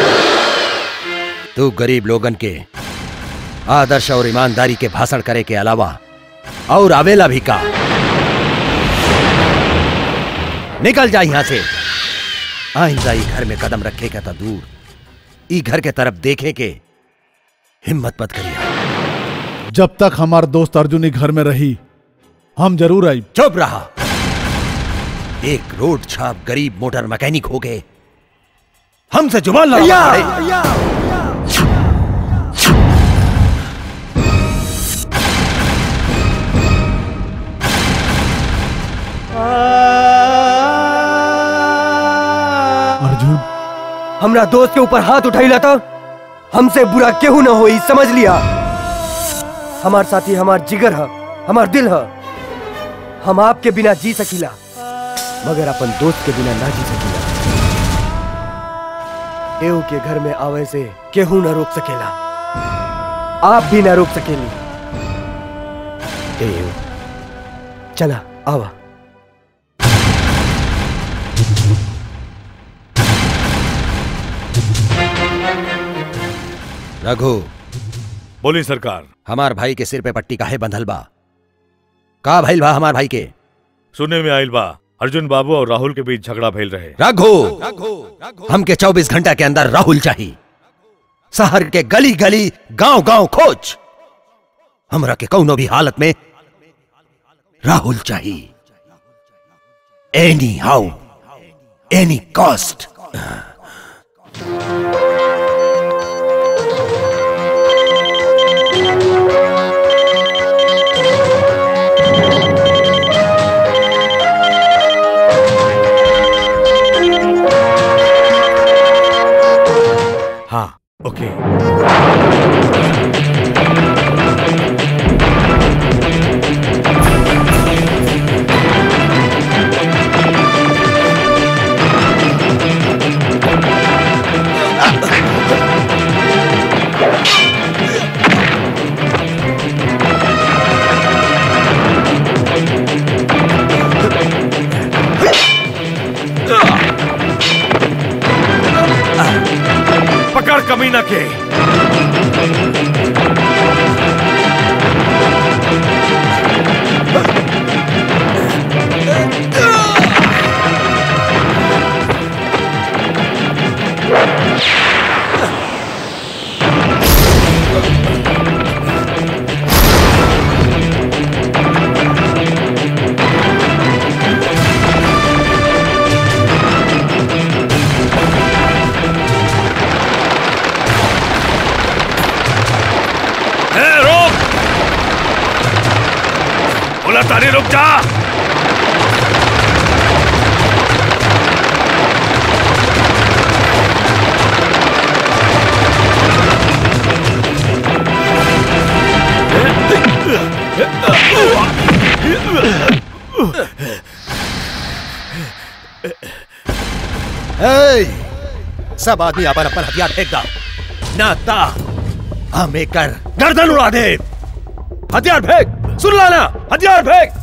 तू गरीब लोगन के आदर्श और ईमानदारी के भाषण करे के अलावा और आवेला भी का निकल जा यहां से आइंदा ई घर में कदम रखे का था दूर ई घर के तरफ देखे के हिम्मत मत करिए जब तक हमार दोस्त अर्जुनी घर में रही हम जरूर आई चुप रहा एक रोड छाप गरीब मोटर मैकेनिक हो गए हमसे जुबान लड़ा पड़े अर्जुन हमरा दोस्त के ऊपर हाथ उठाइला था हमसे बुरा केहू ना होई समझ लिया हमार साथी हमार जिगर है हमार दिल है हम आपके बिना जी सकीला मगर अपन दोस्त के बिना ना जी सकीला एऊ के घर में आवे से केहू ना रोक सकेला आप भी ना रोक सकेली एऊ चला आवा रघु बोली सरकार हमार भाई के सिर पे पट्टी काहे बंधल बा का भइल बा हमार भाई के सुनने में आइल बा अर्जुन बाबू और राहुल के बीच झगड़ा भइल रहे रघु हमके 24 घंटा के अंदर राहुल चाहिए शहर के गली गली गांव गांव खोज हमरा के कौनो भी हालत में राहुल चाहिए एनी हाउ एनी कॉस्ट हाँ ओके पकड़ कमीना के ए, रुक बोला तारी रुक जा ए, सब आदमी अपन अपन हथियार फेंक दो ना ता हम एक कर गर्दन उड़ा दे हथियार फेंक सुन लाना हथियार फेंक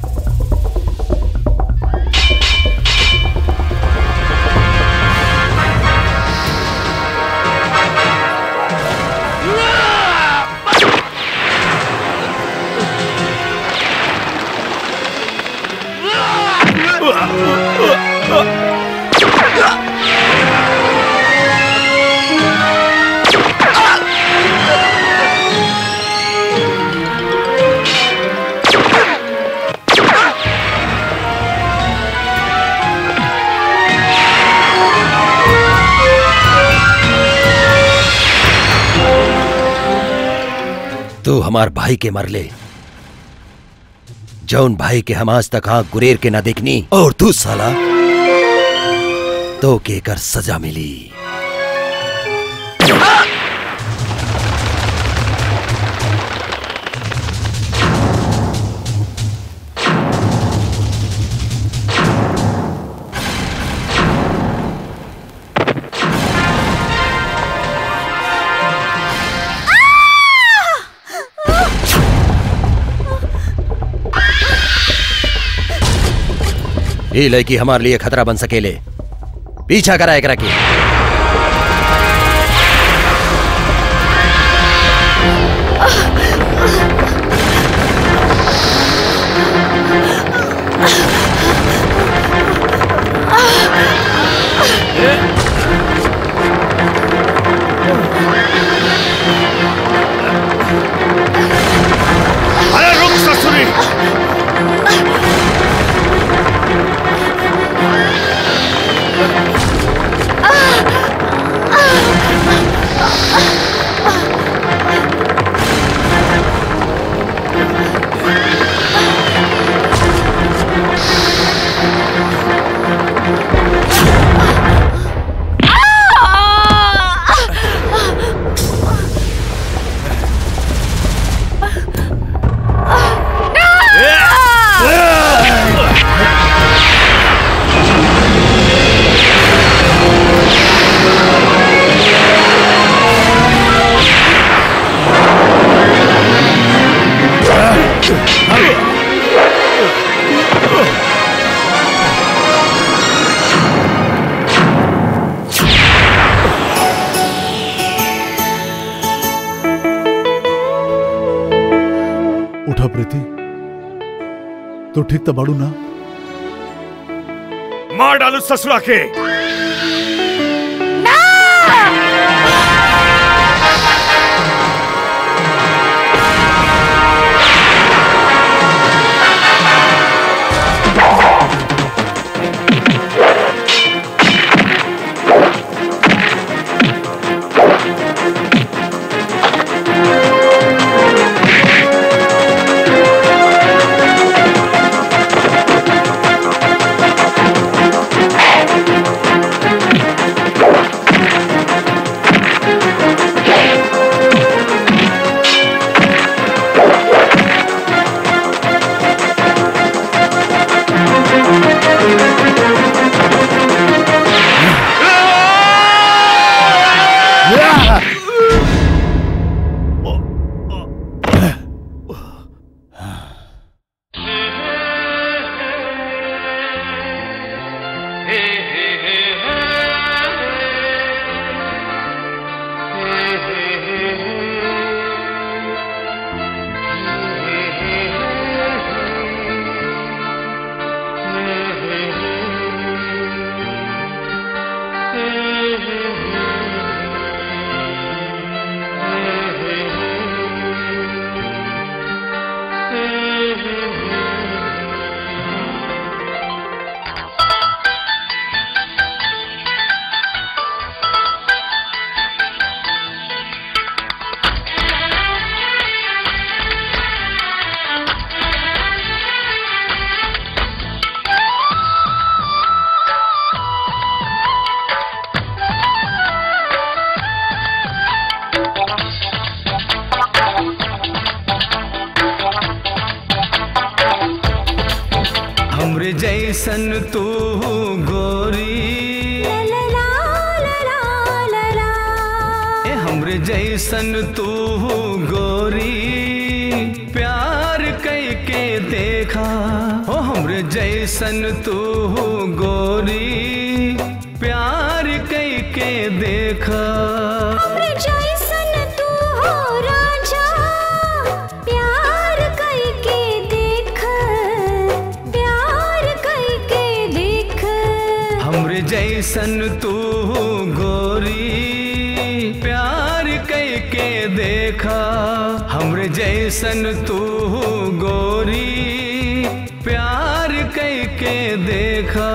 तू हमार भाई के मरले जौन भाई के हम आज तक आंख गुरेर के ना देखनी और तू साला तो के कर सजा मिली ये लड़की हमारे लिए खतरा बन सकेले पीछा करा एक रखी उठा प्रीति तो ठीक तो बाड़ू ना मार डालू ससुरा के हमरे जैसन तू गोरी ए हमरे जैसन तू गोरी प्यार कई के देखा ओ हमरे जैसन तू गोरी प्यार कई के देखा हमरे जैसन तू गोरी प्यार कई के देखा हमरे जैसन तू गोरी प्यार कई के देखा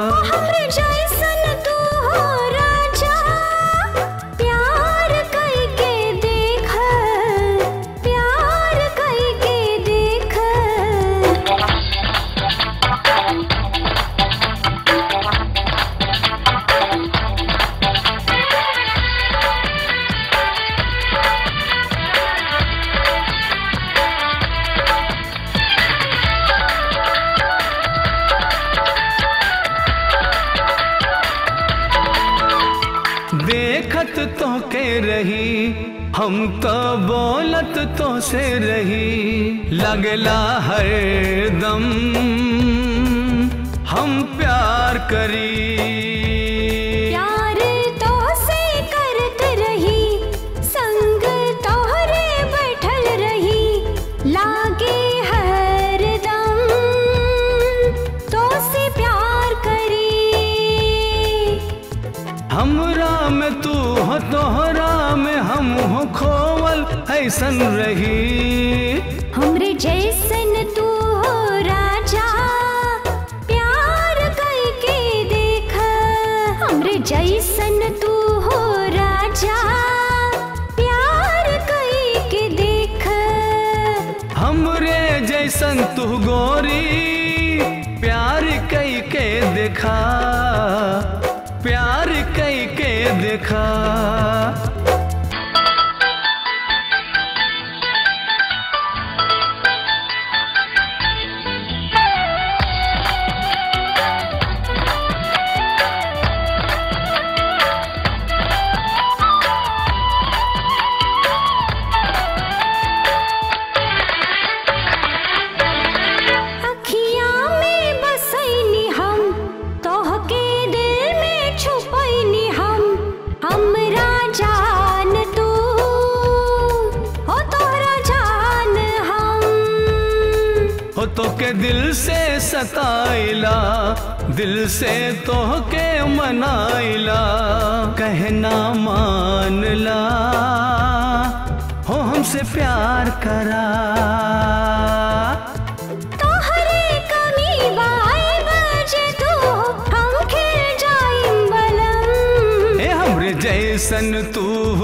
देखत तो के रही हम तो बोलत तो से रही लगला हर दम हम प्यार करी प्यार तो से करत रही संग तोहरे बैठल रही लागे हर दम तो से प्यार करी हमरा में तू हो तोहरा में हम हो खोवल ऐसन रही हमरे जैसन तू हो राजा प्यार करके देख हमरे जैसन तू हो राजा जैसन तू गोरी प्यार कई के देखा प्यार कई के देखा अखियाँ में बसैनी हम तोहके दिल में छुपैनी हम हमरा जान तू हो तोहरा जान हम हो तो के दिल से सताइला दिल से तो के मनाइला कहना मानला हो हमसे प्यार करा तोहरे कमी बाए बजे तू हम खिल जाइम बलम ए हमरे जैसन तू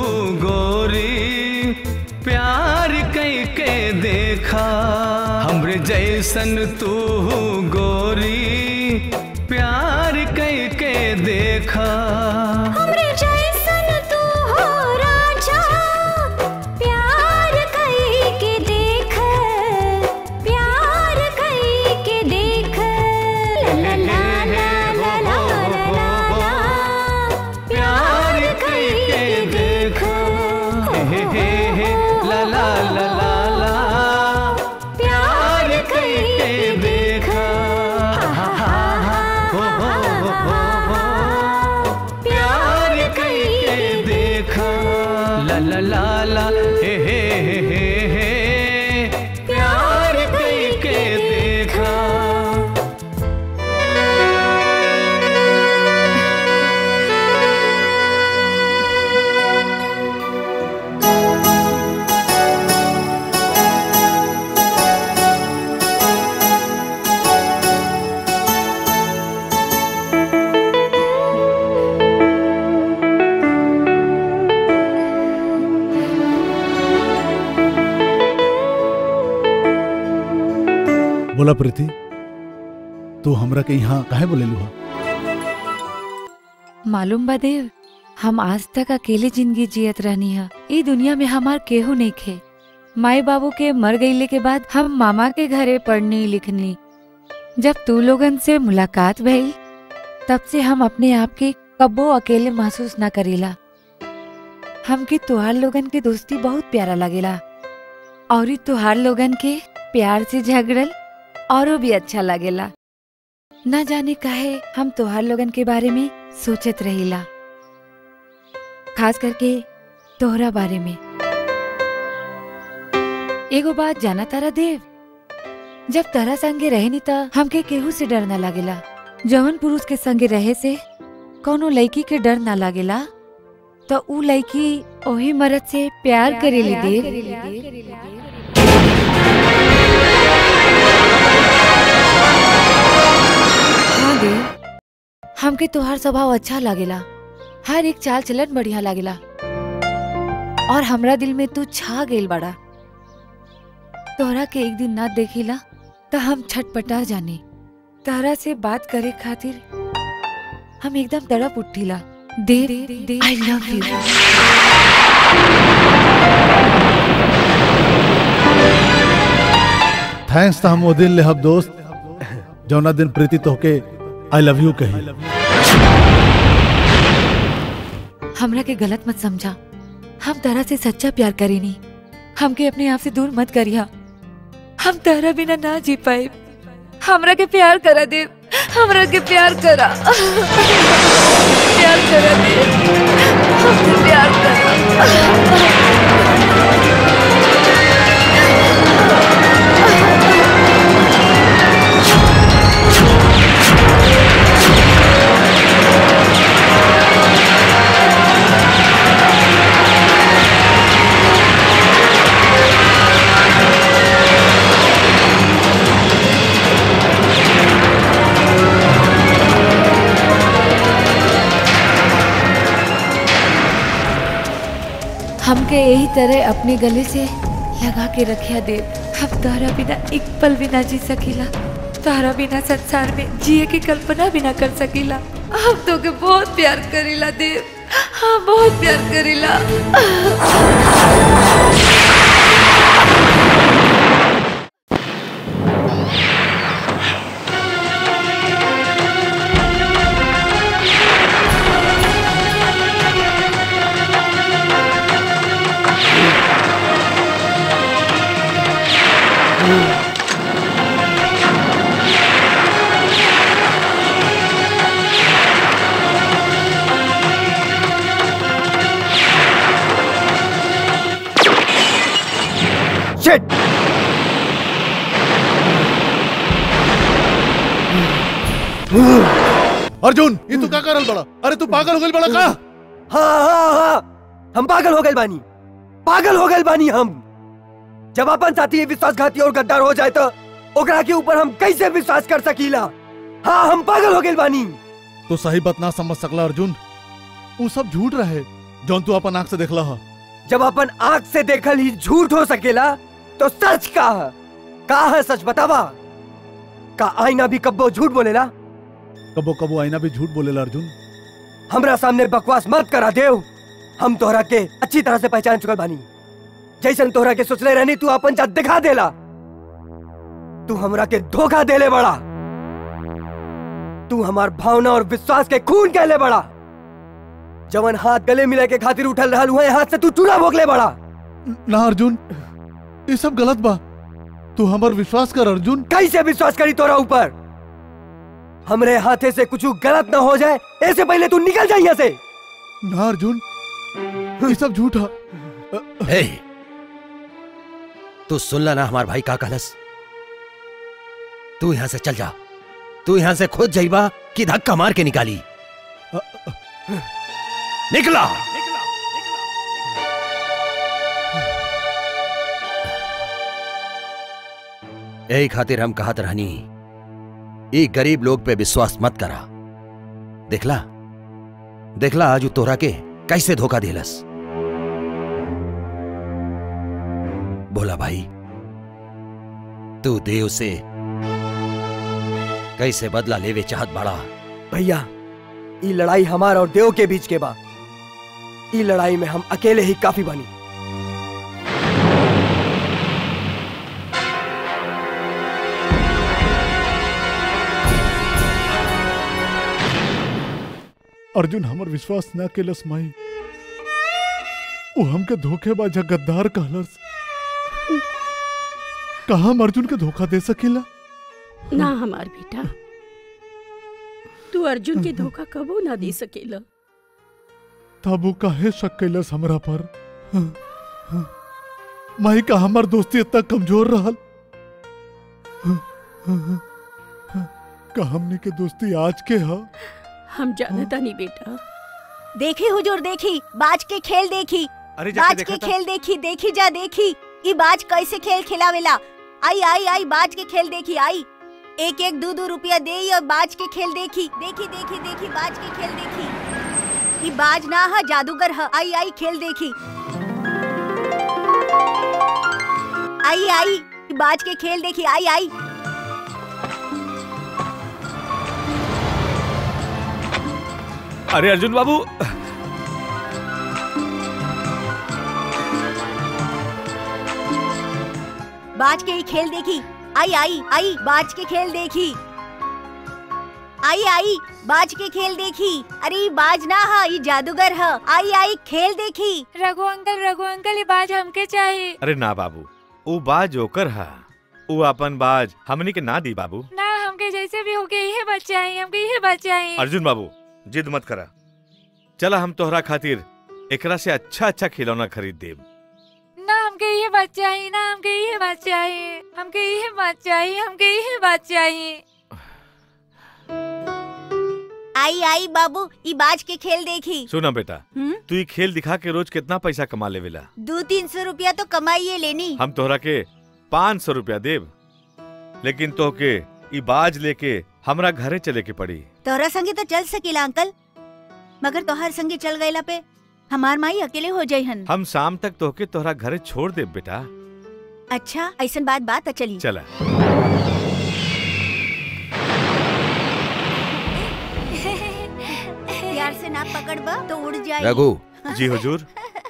गोरी प्यार कई के देखा हमरे जैसन तू गोरी प्यार कई के देखा हमरे जैसन तू हो राजा प्यार कई के देख प्यार कई के देख ला ला ला ला ला ला ला ला प्यार कई के देखा हे हे हे ला ला ला ला ला प्यार कई के देखा हा हा हा हो हो हो हो प्यार कई के देखा ला ला ला ला हे हे हे हे हे प्यार कई के देखा बोला प्रीति तू हमरा के यहाँ काहे बोलेलू हा मालूम बा देव हम आज तक अकेले जिंदगी जियत रहनी है ई दुनिया में हमार केहू नहीं खे माई बाबू के मर गईले के बाद हम मामा के घरे पढ़नी लिखनी जब तू लोगन से मुलाकात भई तब से हम अपने आप के कब्बो अकेले महसूस ना करेला हमके तुहार लोगन के दोस्ती बहुत प्यारा लगेला और ई तुहार लोगन के प्यार से झगड़ल औरो भी अच्छा लगेला ना जाने काहे हम तुहार लोगन के बारे में सोचत रहिला खास करके तोहरा बारे में एगो बात जाना तारा देव जब तारा संगे रहनी त हमके केहू से डर ना लागेला जवन पुरुष के संगे रहे से कोनो लड़की के डर ना लागेला तो ऊ लड़की ओही मर्द से प्यार करेली देव हाँ देव हमके तोहार स्वभाव अच्छा लागेला हर एक चाल चलन बढ़िया लागेला और हमरा दिल में तू छा गेल बड़ा तोहरा के एक दिन ना देखिला तो हम छटपटा जाने तारा से बात करे खातिर हम एकदम तड़प उठिला Dev I love you thanks तो हम वो दिन लेहब दोस्त जौना दिन प्रीति तोहके आई लव यू कही हमरा के गलत मत समझा हम तारा से सच्चा प्यार करेनी हमके अपने आप से दूर मत करिया हम तारा बिना ना जी पाए हमरा के प्यार करा दे हमरा के प्यार करा प्यार करा दे हमसे प्यार करा हमके यही तरह अपने गले से लगा के रखिया दे हम तोहरा बिना एक पल भी ना जी सकीला तोहरा बिना संसार में जिए की कल्पना भी ना कर सकीला हम तो के बहुत प्यार करीला देव हाँ बहुत प्यार करीला शिट अर्जुन ये तू का करल बड़ा अरे तू पागल हो गई बड़ा का हाँ हाँ हाँ हम पागल हो गए बानी पागल हो गए बानी हम जब अपन साथी विश्वासघाती और गद्दार हो जाए तो ओकरा के ऊपर हम कैसे विश्वास कर सकीला हाँ हम पागल हो गए बानी तू सही बात ना समझ सकला अर्जुन वो सब झूठ रहे जौन तू अपन आंख से देखला हा जब अपन आंख से देखल ही झूठ हो सकेला तो सच का है? का है सच बतावा का आईना भी कब्बो झूठ बोलेला कबो कबो आईना भी झूठ बोलेला अर्जुन हमरा सामने बकवास मत करा देव हम तोहरा के अच्छी तरह से पहचान चुकल बानी जैसन तोहरा के सोचले रहनी तू अपन जात दिखा देला तू हमरा के धोखा देले बड़ा तू हमार भावना और विश्वास के खून कहले बड़ा जवन हाथ गले मिले के खातिर उठल रहल हुए हाथ से तू चूड़ा भोगले बड़ा ना अर्जुन ये सब गलत बा तू हमर विश्वास कर अर्जुन कैसे विश्वास करी तोरा ऊपर हमरे हाथे से कुछ गलत ना हो जाए ऐसे पहले तू निकल जा यहाँ से ना अर्जुन ये सब झूठा हे तू सुनला ना हमार भाई का कहलस तू यहां से चल जा तू यहां से खुद जाइबा कि धक्का मार के निकाली निकला यही खातिर हम कहत रहनी ई गरीब लोग पे विश्वास मत करा देखला देखला आज उ तोहरा के कैसे धोखा देलस बोला भाई तू देव से कैसे बदला लेवे चाहत बड़ा भैया ई लड़ाई हमार और देव के बीच के बा ई लड़ाई में हम अकेले ही काफी बनी अर्जुन हमर विश्वास ना केलस माई वो हमके धोखेबाज गद्दार कहलस कहा हम अर्जुन के धोखा दे सकीला ना हमार बेटा तू अर्जुन के धोखा कबो ना दे सकेला तब वो काहे शक कैलस हमरा पर माई का हमर दोस्ती इतना कमजोर रहल का हमनी के दोस्ती आज के हा हम जानता नहीं बेटा देखी हुजूर देखी बाज के खेल देखी अरे जाके बाज देखा के था। खेल देखी देखी जा देखी ई बाज कैसे खेल खिलावेला आई आई आई बाज के खेल देखी आई एक एक दो दो रुपया दे और बाज के खेल देखी देखी देखी देखी बाज के खेल देखी ई बाज ना है जादूगर है आई आई खेल देखी आई आई ई बाज के खेल देखी आई आई अरे अर्जुन बाबू बाज के ही खेल देखी आई आई आई बाज के खेल देखी आई आई बाज के खेल देखी अरे ई बाज ना है ई जादूगर है आई आई खेल देखी रघु अंकल रघु अंकल ये बाज हमके चाहिए अरे ना बाबू ऊ बाज ओकर हा ऊ अपन बाज हमनी के ना दी बाबू ना हमके जैसे भी होके यही बात चाहिए हमके यही बात चाहिए अर्जुन बाबू जिद मत करा चला हम तोहरा खातिर एकरा से अच्छा अच्छा खिलौना खरीद देब ना हमके ये बात चाहिए ना हमके ये बात चाहिए हमके ये बात चाहिए हमके ये बात चाहिए आई आई बाबू ई बाज के खेल देखी सुना बेटा हम्म? तू ये खेल दिखा के रोज कितना पैसा कमा लेवेला दो तीन सौ रुपया तो कमाइए लेनी हम तोहरा के पाँच सौ रुपया देब लेकिन तोहके ई बाज लेके हमरा घरे चले के पड़ी तोहरा संगे तो चल सकेला अंकल मगर तोहर संगे चल गईला पे हमार माई अकेले हो जाई हन हम शाम तक तोहके तोहरा घरे छोड़ देब बेटा अच्छा ऐसन बात बात चली चला प्यार से ना पकड़बा तो उड़ जाए रघु जी हुजूर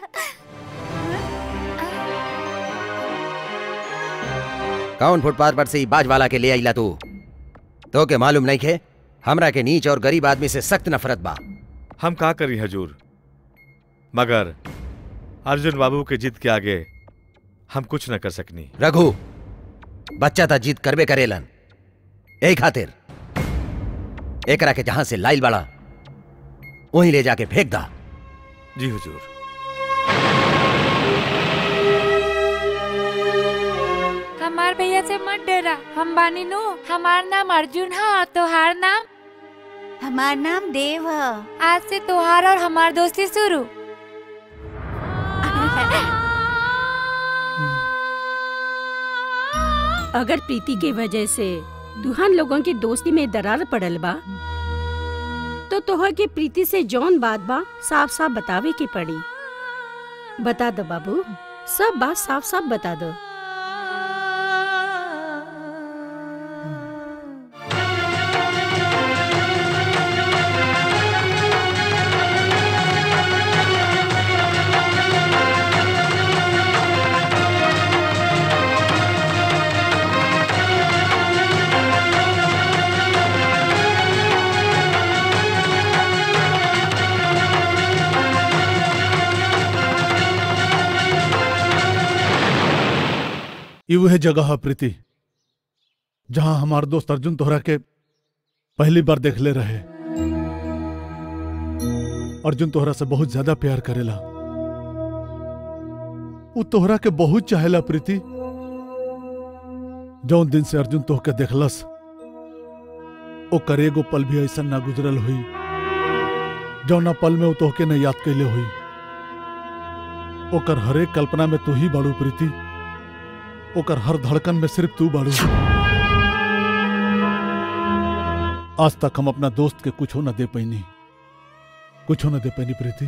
कौन फुटपाथ पर से ई बाज वाला के ले आइला तू तो के मालूम नहीं खे हमरा के नीच और गरीब आदमी से सख्त नफरत बा हम का करी हजूर मगर अर्जुन बाबू के जिद के आगे हम कुछ न कर सकनी रघु बच्चा था जीत करबे करेलन यही खातिर एकरा के जहां से लाइल बड़ा वहीं ले जाके फेंक दा जी हुजूर हमार भैया से मत डरा हम बानी नु हमार नाम अर्जुन है और तोहार नाम हमार नाम देव है आज से तोहार और हमार दोस्ती शुरू अगर प्रीति के वजह से दुल्हन लोगों की दोस्ती में दरार पड़ल बा तो तोहर के प्रीति से जौन बात बा साफ साफ बतावे के पड़ी बता दो बाबू सब बात साफ साफ बता दो ये वह जगह है प्रीति जहां हमार दोस्त अर्जुन तोहरा के पहली बार देख ले रहे अर्जुन तोहरा से बहुत ज्यादा प्यार करेला वो तोहरा के बहुत चाहेला प्रीति जौन दिन से अर्जुन तोह के देखलस ओकर एगो पल भी ऐसा ना गुजरल हुई जौना पल में वो तोहके न याद कैले हुई ओकर हरेक कल्पना में तू ही बाड़ू प्रीति ओकर हर धड़कन में सिर्फ तू बाड़ू आज तक हम अपना दोस्त के कुछ न दे पैनी कुछ न दे पैनी प्रीति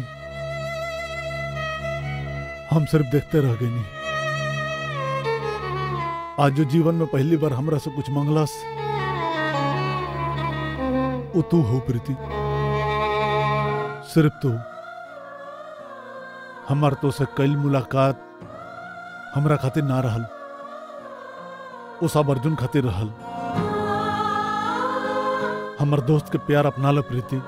हम सिर्फ देखते रह गए आज जो जीवन में पहली बार हमरा से कुछ मंगलस वो तू हो प्रीति सिर्फ तू हमार तो से कल मुलाकात हमरा खातिर ना रहल वो सब अर्जुन खातिर रहल हमर दोस्त के प्यार अपना ल प्रीति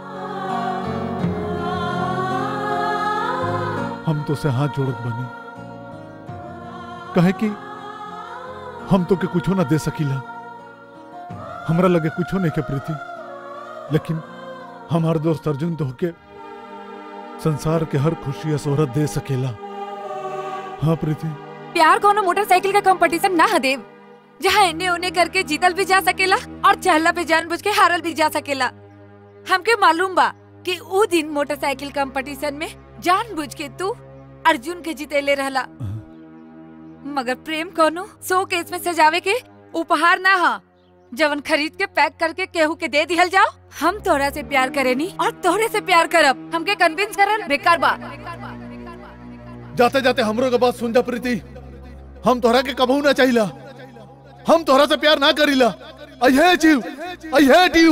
हम तो से हाथ जोड़त बनी कहे कि हम तो के कुछो ना दे सकीला हमरा लगे कुछो नहीं के प्रीति लेकिन हमार दोस्त अर्जुन तो के संसार के हर खुशी या शोहरत दे सकेला हाँ प्रीति प्यार कोनो मोटरसाइकिल का कंपटीशन ना है देव जहाँ इन्हें उन्हें करके जीतल भी जा सकेला और चहला पे जानबूझ के हारल भी जा सकेला हमके मालूम बा कि ऊ दिन मोटरसाइकिल कंपटीशन में जानबूझ के तू अर्जुन के जीतेले रहला मगर प्रेम कोनो सो केस में सजावे के उपहार ना हा जवन खरीद के पैक करके केहू के दे दिहल जाओ हम तोहरा से प्यार करेनी और तोहरे से प्यार करब हमके कन्विंस करल बेकार बा जाते जाते हमरो के बात सुन जा प्रीति हम तोहरा के कबहू ना चाहिला हम तोहरा से प्यार ना करीला I hate you I hate you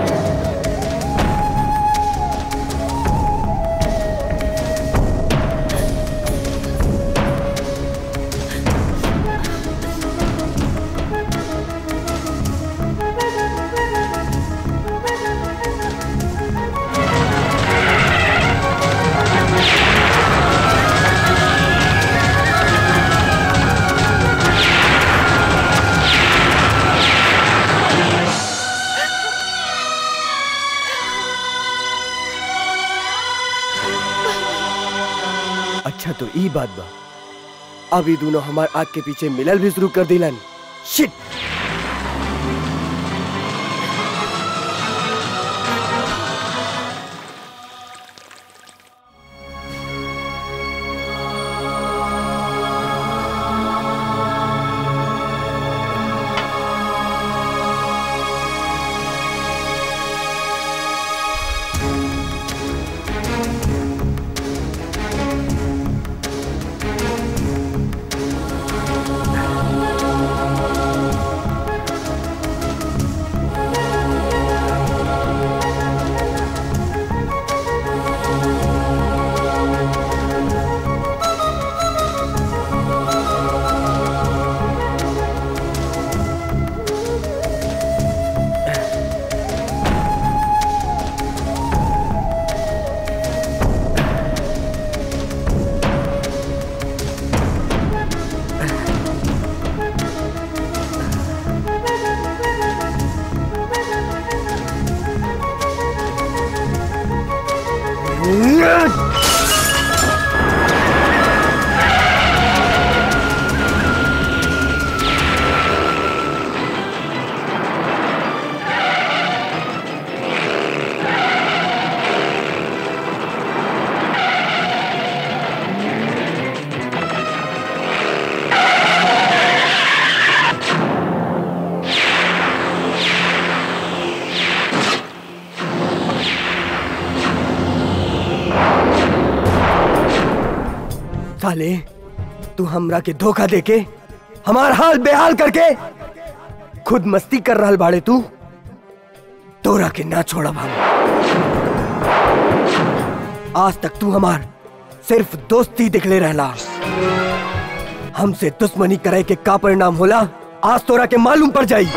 अच्छा तो ई बात बा अभी दोनों हमार आग के पीछे मिलल भी शुरू कर दिलन शिट साले तू हमरा के धोखा देके हमार हाल बेहाल करके खुद मस्ती कर रहा बाड़े तू तोरा के ना छोड़ा हम आज तक तू हमार सिर्फ दोस्ती दिखले रहला हमसे दुश्मनी करे के का परिणाम होला आज तोरा के मालूम पड़ जाई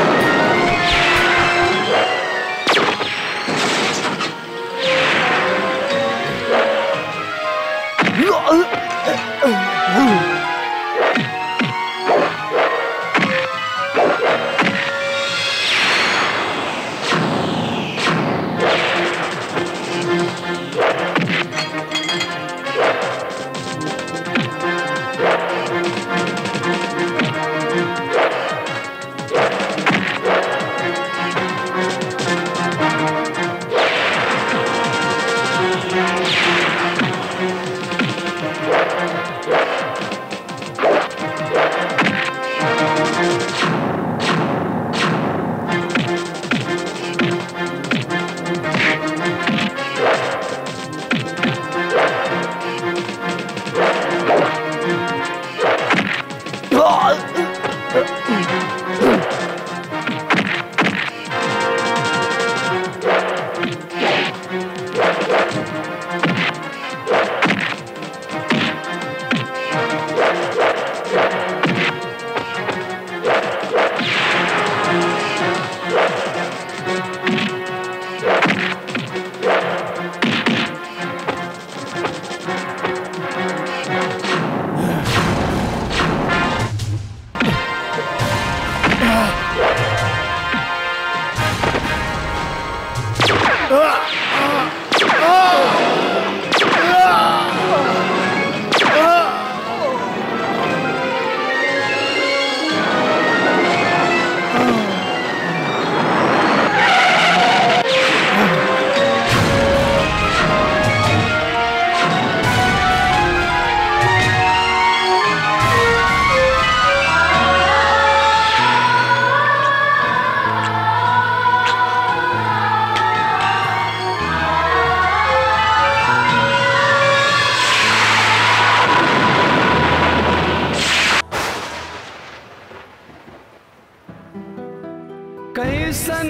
कैसन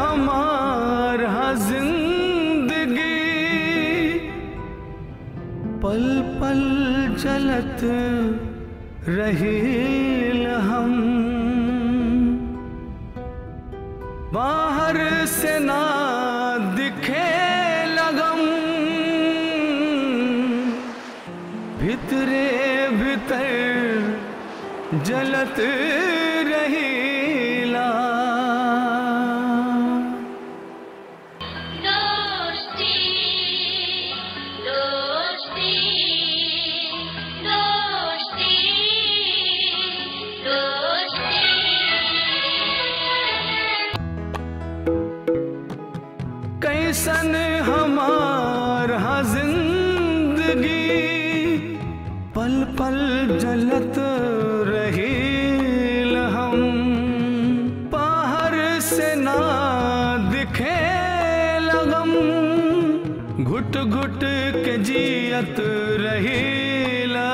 हमारा जिंदगी पल पल जलत रहील हम बाहर से ना दिखे लगम भितरे भीतर जलत रहीला दोस्ती दोस्ती दोस्ती दोस्ती कैसन हमारा जिंदगी पल पल जलत रहील हम बाहर से ना दिखे लगम घुट घुट के जियत रहीला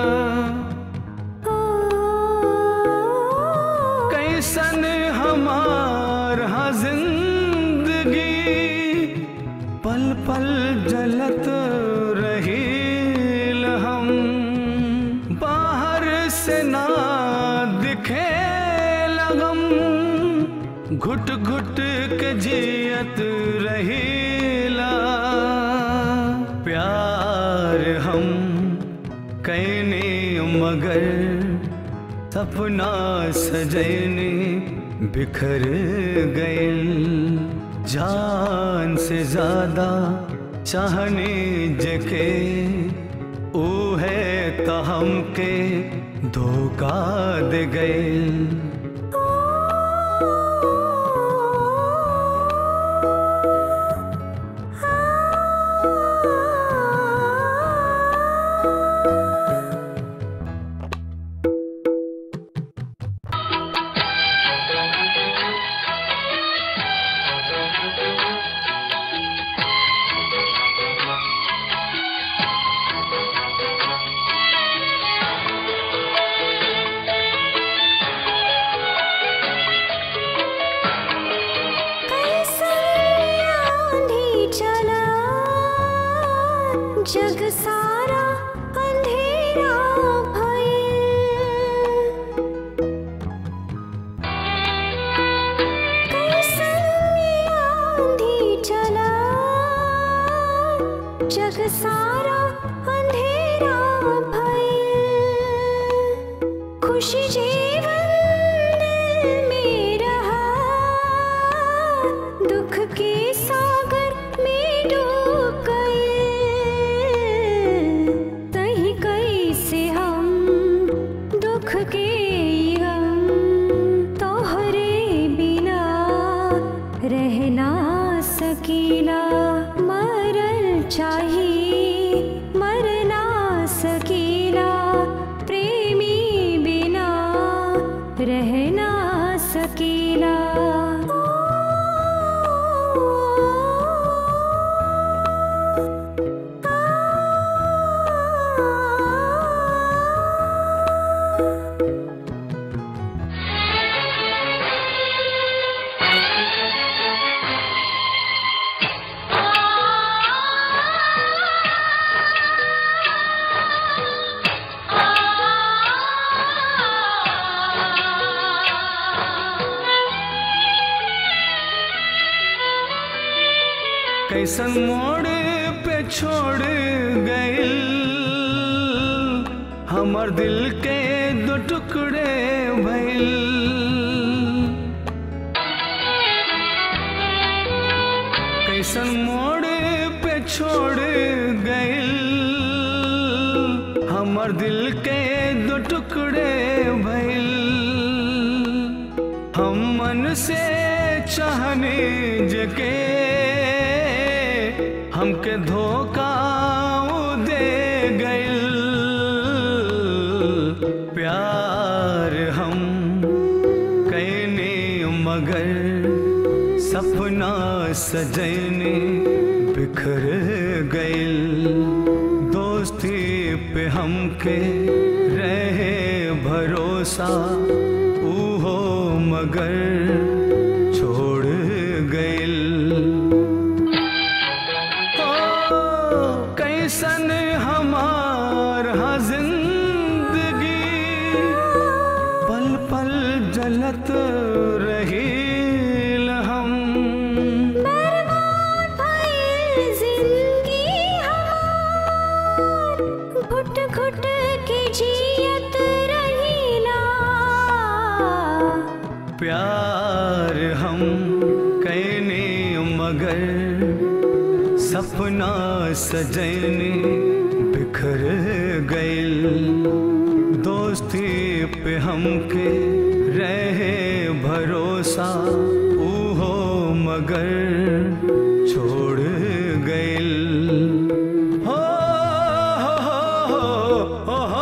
कैसन हमारा जिंदगी पल पल जलत रहील हम बाहर से ना दिखे लगम घुट घुट के जियत रहीला प्यार हम कैने मगर सपना सजने बिखर गए जान से ज्यादा चाहने जके ओ है तो हमके धोखा दे गए रह ना सकेला कैसन मोड़ पे छोड़ गइल हमर दिल के दो टुकड़े भइल कैसन मोड़ पे छोड़ गइल हमर दिल के दो टुकड़े भइल हम मन से चाहने जके हमके धोखा ऊ दे गइल प्यार हम कहने मगर सपना सजने बिखर गइल दोस्ती पे हमके रहे भरोसा ऊहो मगर छोड़ गइल ओ, कैसन हमार हाँ जिंदगी पल पल जलत रही हम जिंदगी हमार घुट घुट के जियत रहीला प्यार हम कहने मगर सपना सजने बिखर गइल दोस्ती पे हमके रहे भरोसा ऊहो मगर छोड़ गइल हो हो हो हो हो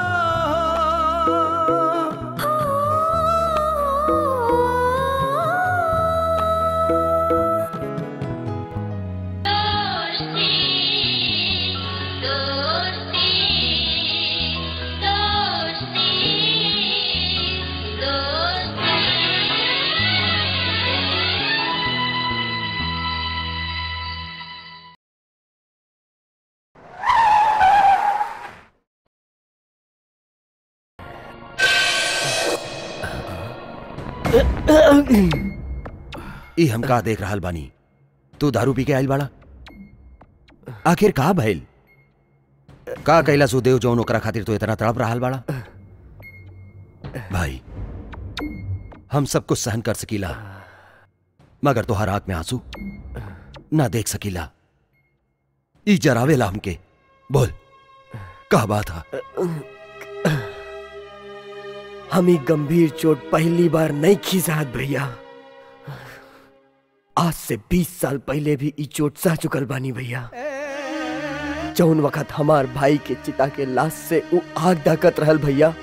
ई हम का देख रहल बानी तू दारू पी के आइल बाड़ा आखिर का भइल का कैला सुदेव जौन ओकरा खातिर तो इतना तड़प रहल बाड़ा भाई हम सब कुछ सहन कर सकीला मगर तोहर आंख में आंसू ना देख सकीला ई जरावेला हमके बोल का बात है हम ही गंभीर चोट पहली बार नहीं खिजात भैया आज से 20 साल पहले भी ई चोट सह चुकल बानी भैया जौन वक्त हमार भाई के चिता के लाश से उ आग दाकत रहल भैया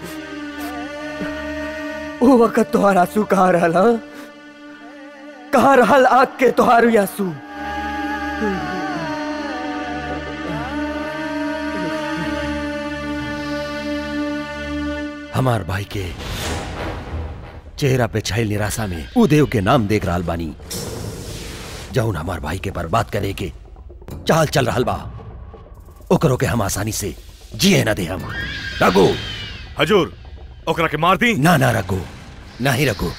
वो वक्त तोहार आंसू कहाँ रहल हा कहाँ रहल आग के तोहार उ आंसू हमार भाई के चेहरा पे छायल निराशा में उ देव के नाम देख रहल बानी जौन हमार भाई के बर्बाद करे के चाल चल रहल बा ओकरो के हम आसानी से जिए ना दे हम रघु हजूर ओकरा के मार दी ना ना रघु ना ही रघु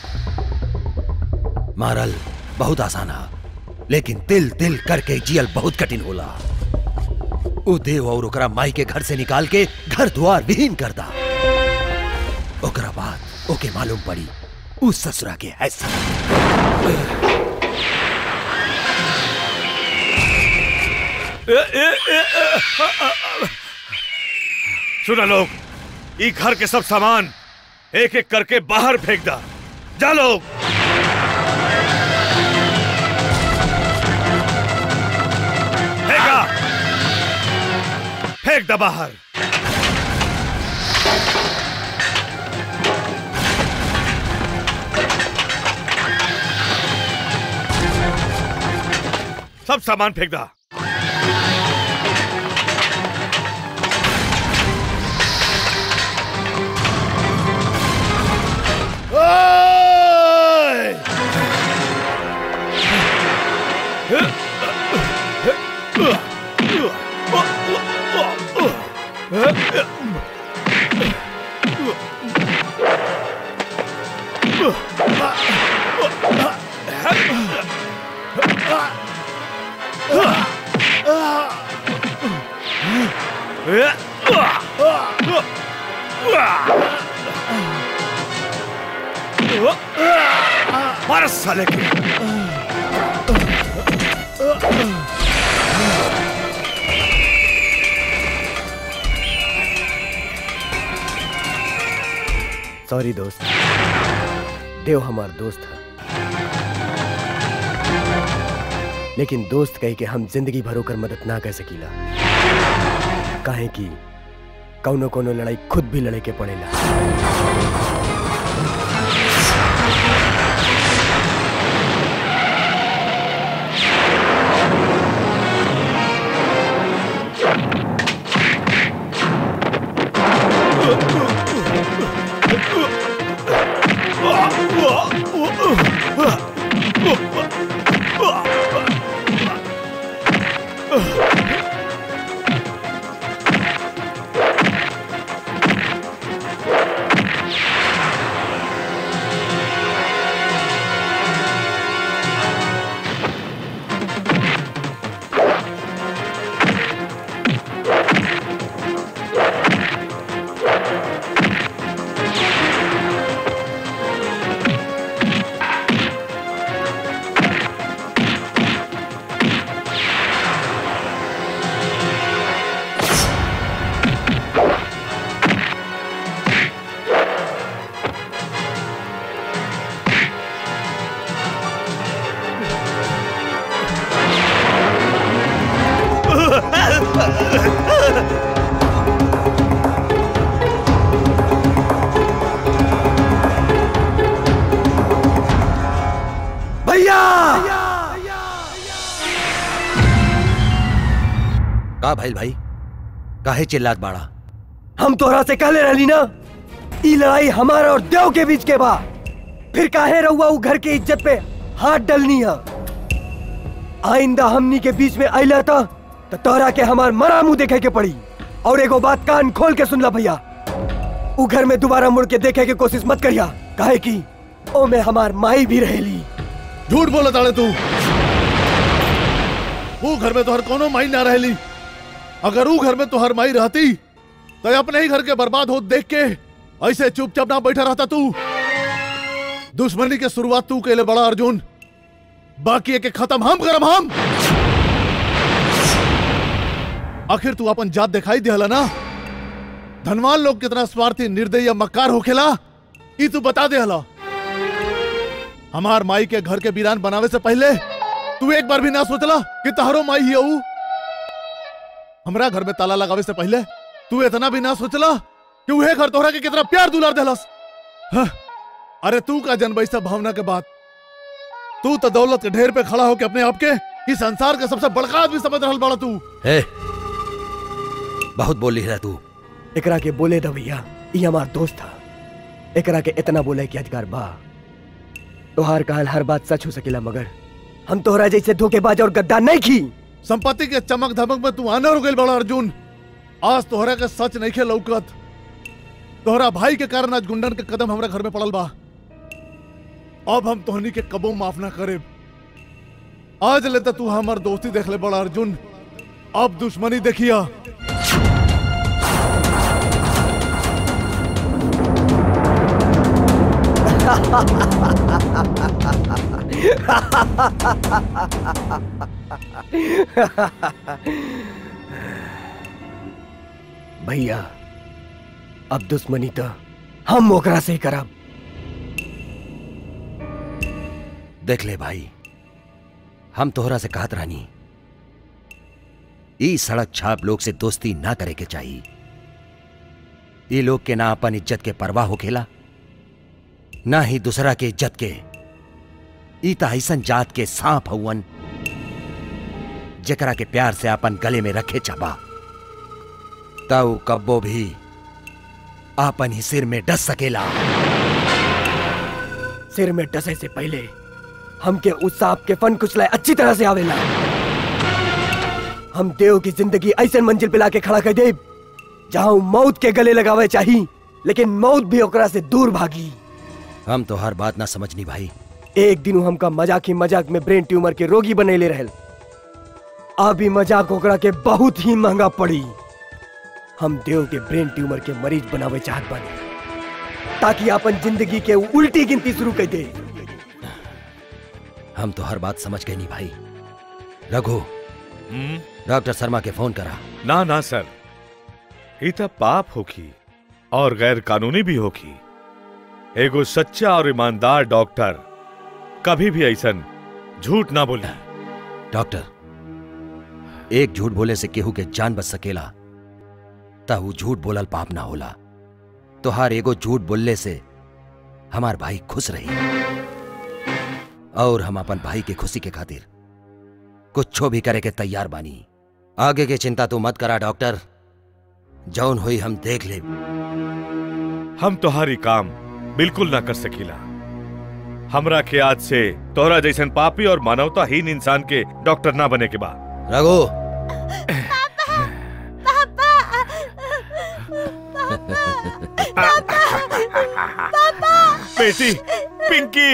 मारल बहुत आसान है लेकिन तिल तिल करके जियल बहुत कठिन होला उ देव और ओकरा माई के घर से निकाल के घर द्वार विहीन कर दा ओकरा बाद ओके मालूम पड़ी उस ससुरा के ऐसा सुना लोग ई घर के सब सामान एक एक करके बाहर फेंक दा जा लोग फेंका फेंक दा बाहर सब सामान फेंक दा ओए! मार साले के सॉरी दोस्त देव हमार दोस्त है लेकिन दोस्त कह के हम जिंदगी भर होकर मदद ना कर सकीला काहे कि कौनो कोनो लड़ाई खुद भी लड़े के पड़ेला भैया का भाई भाई काहे चिल्लात बाड़ा हम तोहरा से कहले रहली ना ई लड़ाई हमारा और देव के बीच के बा फिर काहे रहुआ उ घर के इज्जत पे हाथ डलनी है आइंदा हमनी के बीच में आइला था तो तोहरा के हमार मरा मुंह देखे के पड़ी और एगो बात कान खोल के सुन ला भैया उ घर में दोबारा मुड़ के देखे के कोशिश मत करिया काहे कि ओ में हमार माई भी रहेली झूठ बोला ताड़े तू वो घर में तोहर कोनो माई ना रहली अगर वो घर में तोहर माई रहती तो अपने ही घर के बर्बाद हो देख के ऐसे चुपचाप ना बैठा रहता तू दुश्मनी के शुरुआत तू के लिए बड़ा अर्जुन बाकी एक खत्म हम करम हम आखिर तू अपन जात दिखाई दिहला ना धनवान लोग कितना स्वार्थी निर्दयी या मक्कार होखेला ई तू बता देहला हमार माई के घर के वीरान बनावे से पहले तू एक बार भी ना सोचला कि तहरो माई ही हऊ हमरा घर में ताला लगावे से पहले तू इतना भी ना सोचला कि उहे घर तोहरा के कितना प्यार दुलार देलस हाँ, अरे तू का जन्म सब भावना के बाद तू तो दौलत के ढेर पे खड़ा होके अपने आप के इस संसार का सबसे बड़का आदमी समझ रहल बड़ा तू हे बहुत बोली है तू एकरा के बोले दा भैया ई हमार दोस्त था एकरा के इतना बोले कि अधिकार बा तोहार कहल हर बात सच हो सकेला मगर हम तोहरा जैसे धोखेबाज और गद्दार नहीं की संपत्ति के चमक धमक में तू आनर हो गई बड़ा अर्जुन आज तोहरा के सच नहीं खे लौकत तोहरा भाई के कारण आज गुंडन के कदम हमरा घर में पड़ल बा अब हम तोहनी के कबो माफ ना करे आज ले तो तू हमार दोस्ती देख ले बड़ा अर्जुन अब दुश्मनी देखिया भैया अब दुश्मनी तो हम ओकरा से ही करब देख ले भाई हम तोहरा से कहत रानी ई सड़क छाप लोग से दोस्ती ना करे के चाहिए ये लोग के ना अपन इज्जत के परवाह होखेला ना ही दूसरा के इज्जत के ई त ऐसन जात के सांप हवन जेकरा के प्यार से अपन गले में रखे छपा तऊ कब्बो भी आपन ही सिर में डस सकेला सिर में डसे से पहले हमके उस सांप के फन कुचलाए अच्छी तरह से आवेला हम देव की जिंदगी ऐसे मंजिल पे लाके खड़ा कर दे जहां उ मौत के गले लगावे चाही लेकिन मौत भी ओकरा से दूर भागी हम तो हर बात ना समझनी भाई एक दिन उ हमका मजाक ही मजाक में ब्रेन ट्यूमर के रोगी बनैले रहल अभी मजाक ओकरा के बहुत ही महंगा पड़ी हम देव के ब्रेन ट्यूमर के मरीज बनावे चाहत बानी ताकि अपन जिंदगी के उ उल्टी गिनती शुरू कर दे हम तो हर बात समझ गए नहीं भाई रघु डॉक्टर शर्मा के फोन करा ना ना सर ई त पाप होखी और गैर कानूनी भी होखी एगो सच्चा और ईमानदार डॉक्टर कभी भी ऐसन झूठ ना बोली डॉक्टर एक झूठ बोले से केहू के जान बच सकेला ता ऊ झूठ बोलल पाप ना होला तो हर एगो झूठ बोलले से हमार भाई खुश रही और हम अपन भाई के खुशी के खातिर कुछ भी करे के तैयार बानी आगे के चिंता तू मत करा डॉक्टर जौन हुई हम देख ले हम तोहारी काम बिल्कुल ना कर सकीला हमरा के आज से तोहरा जैसन पापी और मानवताहीन इंसान के डॉक्टर ना बने के बा रघु बेटी पिंकी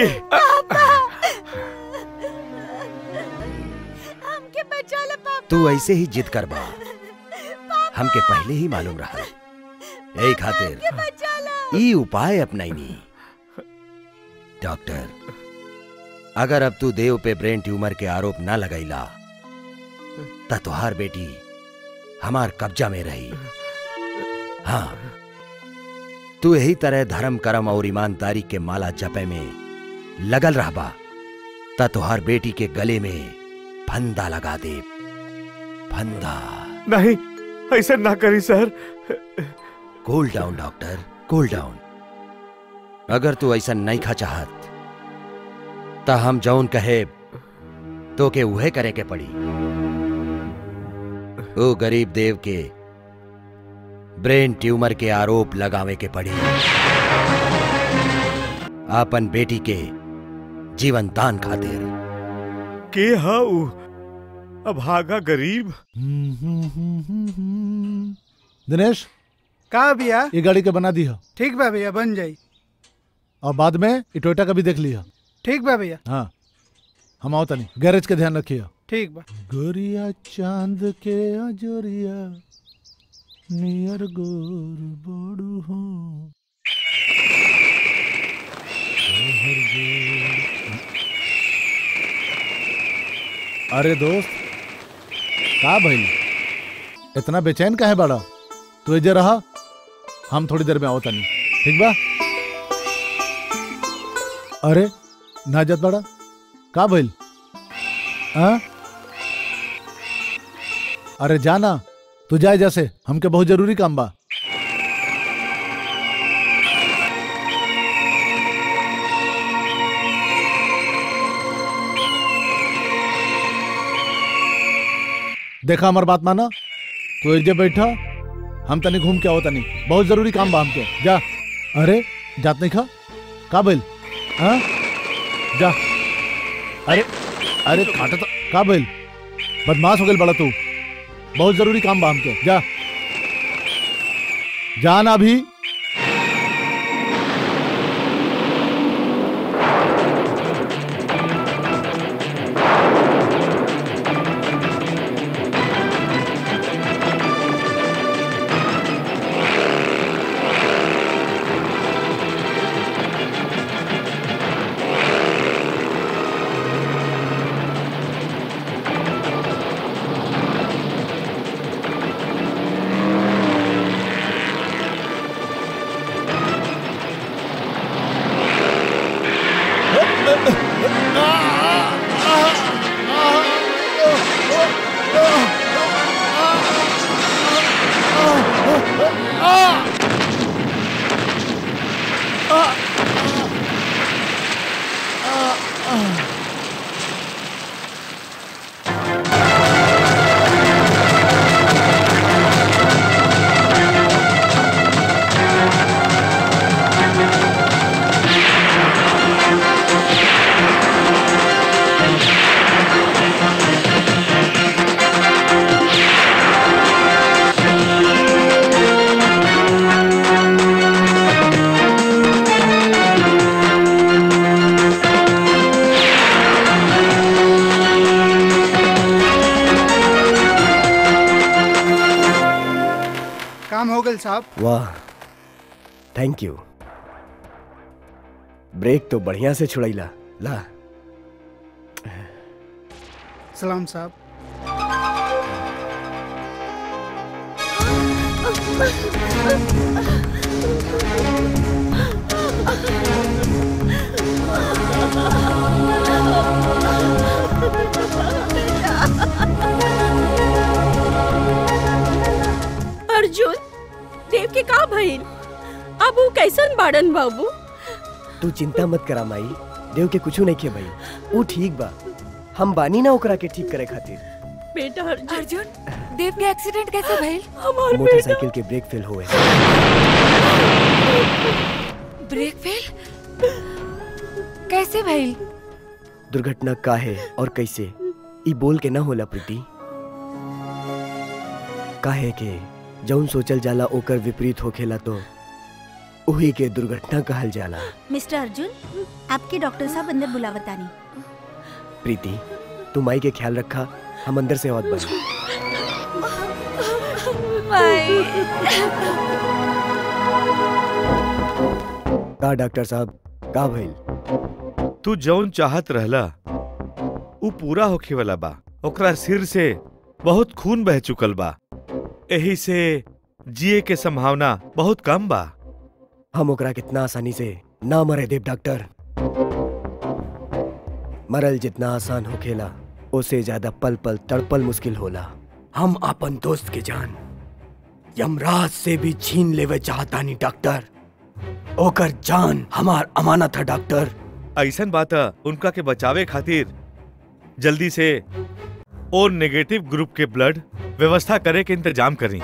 हमके बचा लो पापा तू ऐसे ही जिद कर बा हमके पहले ही मालूम रहा यही खातिर बचा लो ई उपाय अपनाईनी डॉक्टर अगर अब तू देव पे ब्रेन ट्यूमर के आरोप ना लगाईला त तुहार बेटी हमार कब्जा में रही हाँ तू यही तरह धर्म कर्म और ईमानदारी के माला जपे में लगल रहबा त तुहार बेटी के गले में फंदा लगा दे फंदा नहीं ऐसा ना करी sir cool down doctor cool down अगर तू ऐसा नहीं खा चाहत ता हम जौन कहे तो के उहे करे के पड़ी ओ गरीब देव के ब्रेन ट्यूमर के आरोप लगावे के पड़ी आपन बेटी के जीवन दान खातिर के हा उ अभागा गरीब दिनेश का भैया ये गाड़ी के बना दी है ठीक बा भैया बन जाई और बाद में ये टोयोटा का भी देख लिया ठीक बा भैया हाँ हम आओ तनी गैरेज के ध्यान रखिए ठीक बा गोरिया चांद के अजोरिया नियर गोर बड़ू हूँ अरे दोस्त का भइल इतना बेचैन का है बड़ा तू एजे रहा हम थोड़ी देर में आओ तनी ठीक बा अरे ना जत बड़ा का भइल हाँ अरे जाना तू जाए जैसे हमके बहुत जरूरी काम बा देखा हमार बात माना तू एक जगह बैठा हम तनी घूम के आओ तनी बहुत जरूरी काम बा हमके जा अरे जात नहीं खा का भइल हाँ जा अरे अरे काटा तो का भइल बदमाश हो गइल बड़ा तू बहुत जरूरी काम बा हमके जा जाना अभी साहब वाह थैंक यू ब्रेक तो बढ़िया से छुड़ैला ला सलाम साहब अर्जुन देव के का भइल अब वो कैसन बाड़न बाबू तू चिंता मत करा माई देव के कुछ नहीं के भाई वो ठीक बा हम बानी ना ओकरा के ठीक करे खातिर बेटा अर्जुन अर्जुन देव के एक्सीडेंट कैसे भइल हमार बेटा मोटरसाइकिल के ब्रेक फेल हुए ब्रेक फेल कैसे भइल दुर्घटना का है और कैसे ई बोल के ना होला प्रीति काहे के जौन सोचल जाला ओकर विपरीत होखेला तो उही के दुर्घटना कहल जाला मिस्टर अर्जुन आपके डॉक्टर साहब अंदर बुलावतानी प्रीति तू माई के ख्याल रखा हम अंदर से आवत बनी का डॉक्टर साहब का भइल तू जौन चाहत रहला ऊ पूरा होखे वाला बा ओकरा सिर से बहुत खून बह चुकल बा एही से जिए के संभावना बहुत कम बा हम ओकरा कितना आसानी से ना मरे देव डॉक्टर मरल जितना आसान होखेला ओसे ज्यादा पल पल तड़पल मुश्किल होला हम अपन दोस्त के जान यमराज से भी छीन लेवे चाहतानी डॉक्टर ओकर जान हमार अमानत है डॉक्टर ऐसन बात है, उनका के बचावे खातिर जल्दी से ओ नेगेटिव ग्रुप के ब्लड व्यवस्था करे के इंतजाम करी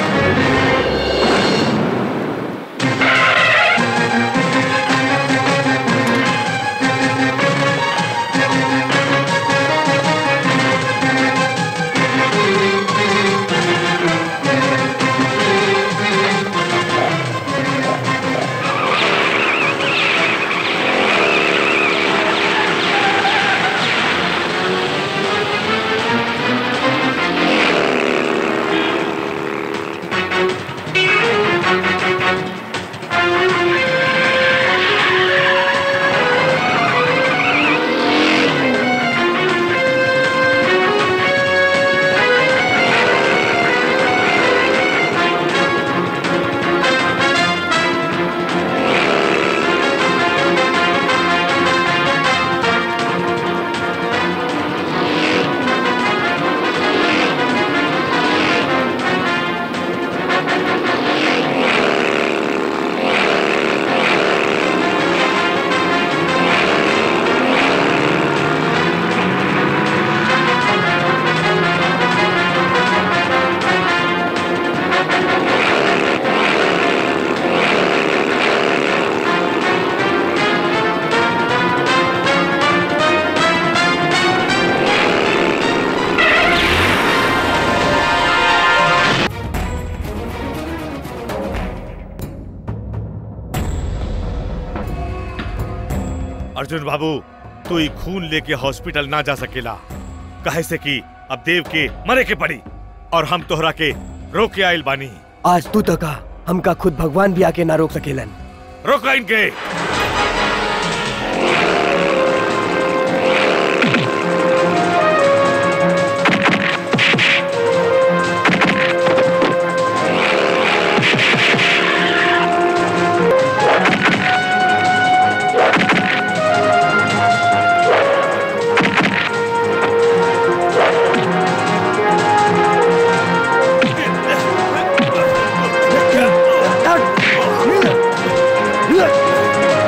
अर्जुन बाबू तू ही खून लेके हॉस्पिटल ना जा सकेला कहे से कि अब देव के मरे के पड़ी और हम तोहरा के रोक के आइल बानी आज तू तका हमका खुद भगवान भी आके ना रोक सकेलन रोका इनके Yeah.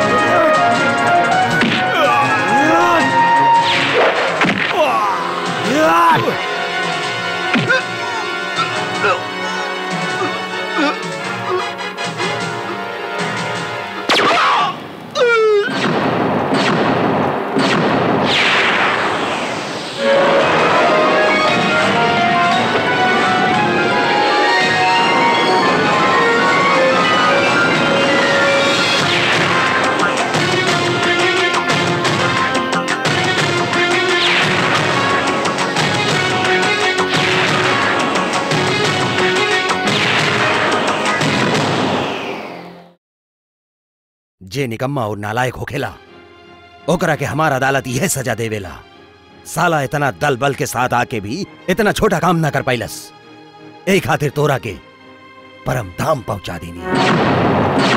जे निकम्मा और नालायक होखेला ओकरा के हमार अदालत यह सजा देवेला साला इतना दल बल के साथ आके भी इतना छोटा काम ना कर पाइलस ए खातिर तोरा के परम धाम पहुंचा देनी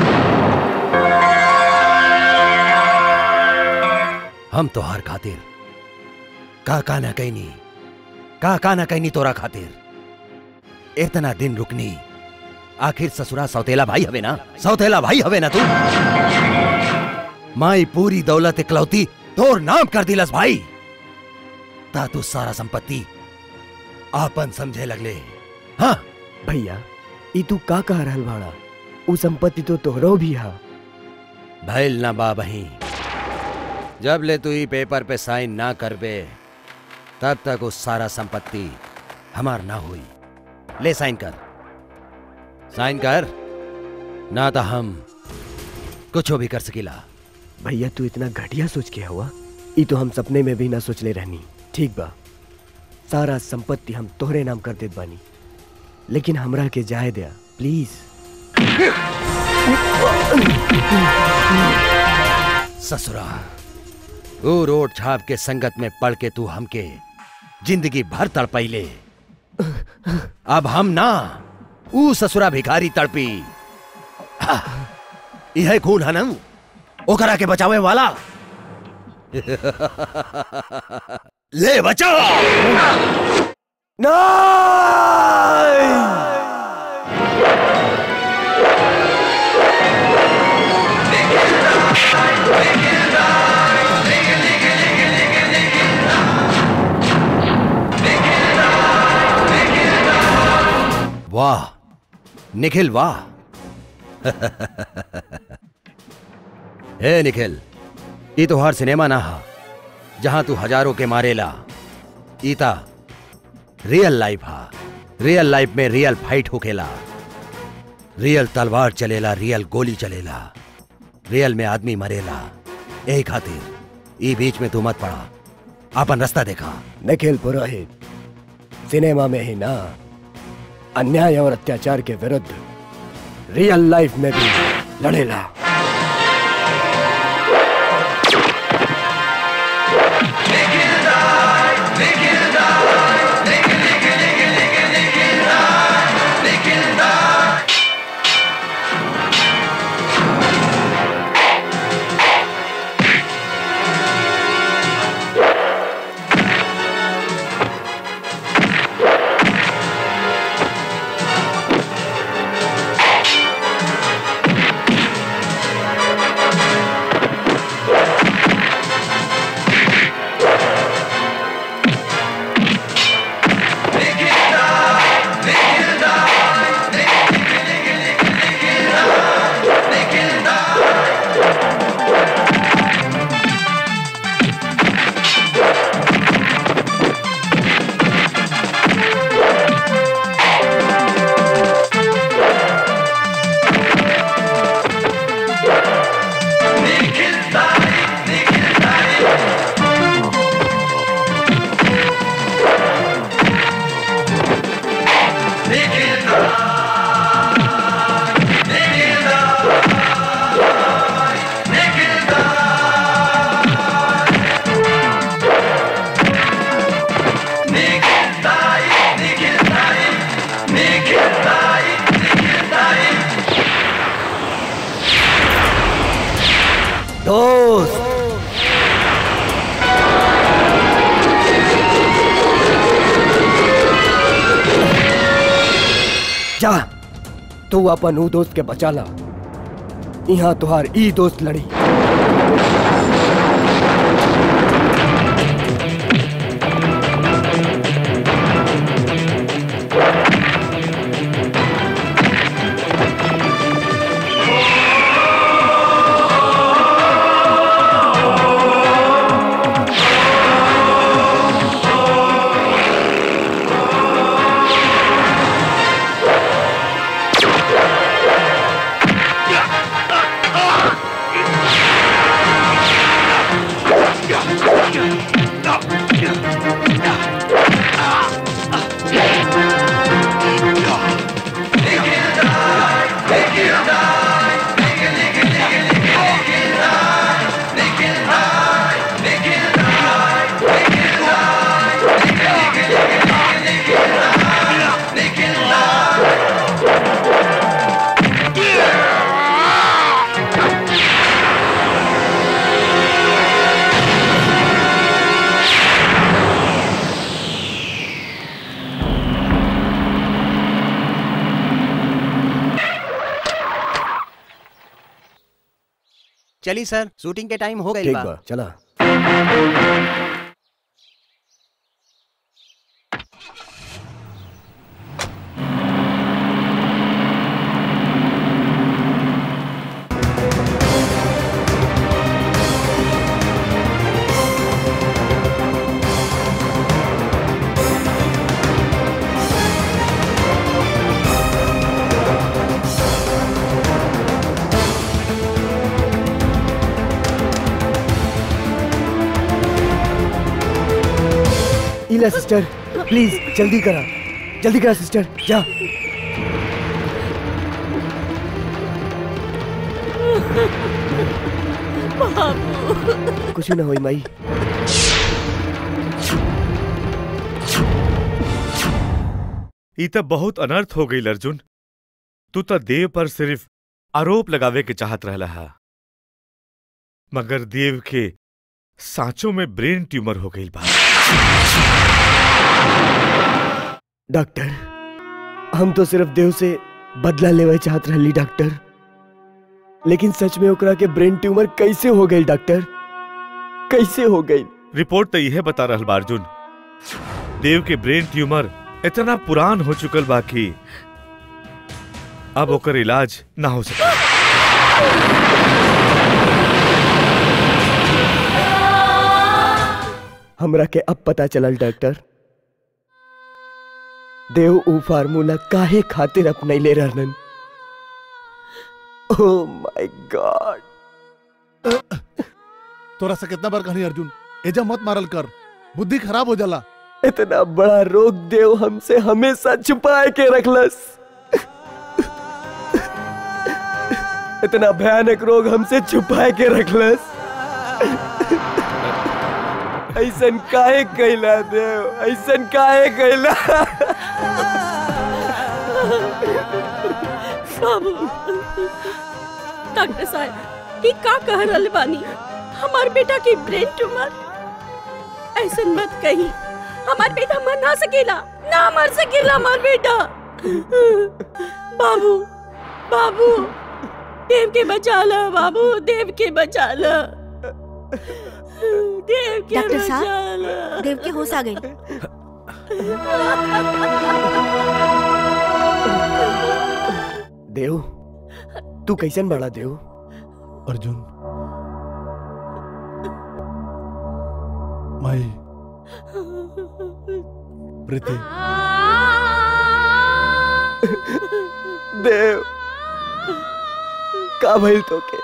हम तोहार खातिर का का ना कहनी का का ना कहनी तोरा खातिर इतना दिन रुकनी आखिर ससुरा सौतेला भाई हवे ना सौतेला भाई हवे ना तू माई पूरी दौलत इकलौती तोर नाम कर दिलस भाई ता तू सारा संपत्ति आपन समझे लगले हाँ भैया ई तू का कह रहल भाड़ा उ संपत्ति तो तोहरो भी हा भैल ना बा बही जब ले तू ई पेपर पे साइन ना करबे तब तक उस सारा संपत्ति हमार ना हुई ले साइन कर साइन कर ना तो हम कुछ भी कर सकीला भैया तू इतना घटिया सोच के हुआ ई तो हम सपने में भी ना सोचले रहनी ठीक बा सारा संपत्ति हम तोहरे नाम कर देत बानी लेकिन हमरा के जाए दिया प्लीज ससुरा वो रोड छाप के संगत में पढ़ के तू हमके जिंदगी भर तड़पैले अब हम ना ऊ ससुरा भिखारी तड़पी हा, यह खून हनम ओकरा के बचावे वाला ले बचा वाह निखिल वाह हे निखिल ई तो हर सिनेमा ना हा जहां तू हजारों के मारेला ईता रियल लाइफ हा रियल लाइफ में रियल फाइट होखेला रियल तलवार चलेला रियल गोली चलेला रियल में आदमी मरेला यही खातिर ई बीच में तू मत पड़ा अपन रास्ता देखा निखिल पुरोहित सिनेमा में ही ना अन्याय और अत्याचार के विरुद्ध रियल लाइफ में भी लड़ेला दोस्त जा तू अपन ऊ दोस्त के बचाला यहाँ तुहार ई दोस्त लड़ी Yeah. चली सर शूटिंग के टाइम हो गई ठीक बा बा चला इला सिस्टर प्लीज जल्दी करा जल्दी करा सिस्टर जा कुछ ना होई माई ई त बहुत अनर्थ हो गई अर्जुन तू त देव पर सिर्फ आरोप लगावे के चाहत रहला हा मगर देव के सांचों में ब्रेन ट्यूमर हो गई बा डॉक्टर हम तो सिर्फ देव से बदला लेवे चाहत रहली डॉक्टर लेकिन सच में ओकरा के ब्रेन ट्यूमर कैसे हो गई डॉक्टर कैसे हो गई रिपोर्ट तो यह बता रहल बा अर्जुन देव के ब्रेन ट्यूमर इतना पुरान हो चुकल बा कि अब ओकर इलाज ना हो सके हमरा के अब पता चलल डॉक्टर देव ऊ फार्मूला काहे खातिर अपनैले रहलन ओह माय गॉड तोरा से कितना बार कहनी अर्जुन एजा मत मारल कर बुद्धि खराब हो जाला इतना बड़ा रोग देव हमसे हमेशा छुपाए के रखलस इतना भयानक रोग हमसे छुपाए के रखलस ऐसन काहे कैला देव ऐसन काहे कैला बाबू डॉक्टर साहब ये का कह रहल बानी हमार बेटा की ब्रेन ट्यूमर ऐसन मत कही हमार बेटा मर ना सकेला ना मर सकेला हमार बेटा बाबू बाबू देव के बचा ला बाबू देव के बचा ला देव के डॉक्टर बचा साहब ला देव के होश आ गई देव तू कैसन बड़ा देव अर्जुन माई प्रीति देव का भइल तोके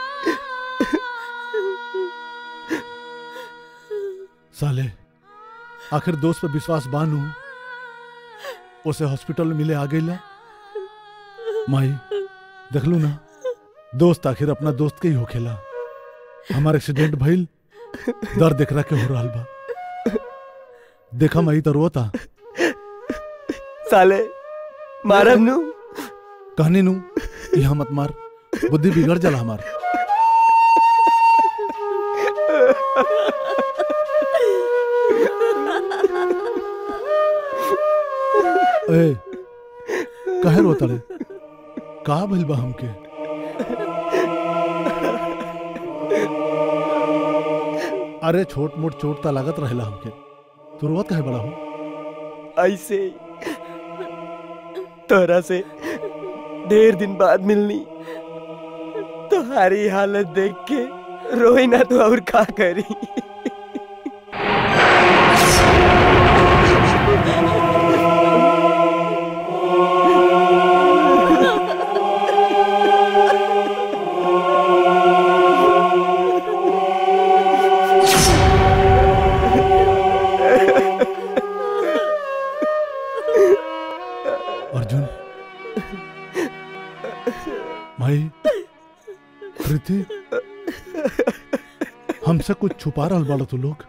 साले आखिर दोस्त पे विश्वास बानू उसे हॉस्पिटल में मिले आ गई ला माई देख लू ना दोस्त आखिर अपना दोस्त के ही होखेला हमार एक्सीडेंट भइल दर्द देख रहा के हो रहा बा देखा माई तो रोता साले मारब नु कहनी नू यहाँ मत मार बुद्धि बिगड़ जाला हमार ए काहे रोता रे का भइल बा हमके अरे छोट मोट चोट ता लागत रहेला हमके तू रोवत काहे बड़ा हो ऐसे ही तोरा से ढेर दिन बाद मिलनी तुम्हारी हालत देख के रोई ना तो और का करी अर्जुन भाई प्रीति हमसे कुछ छुपा रहल बाड़ा तू लोग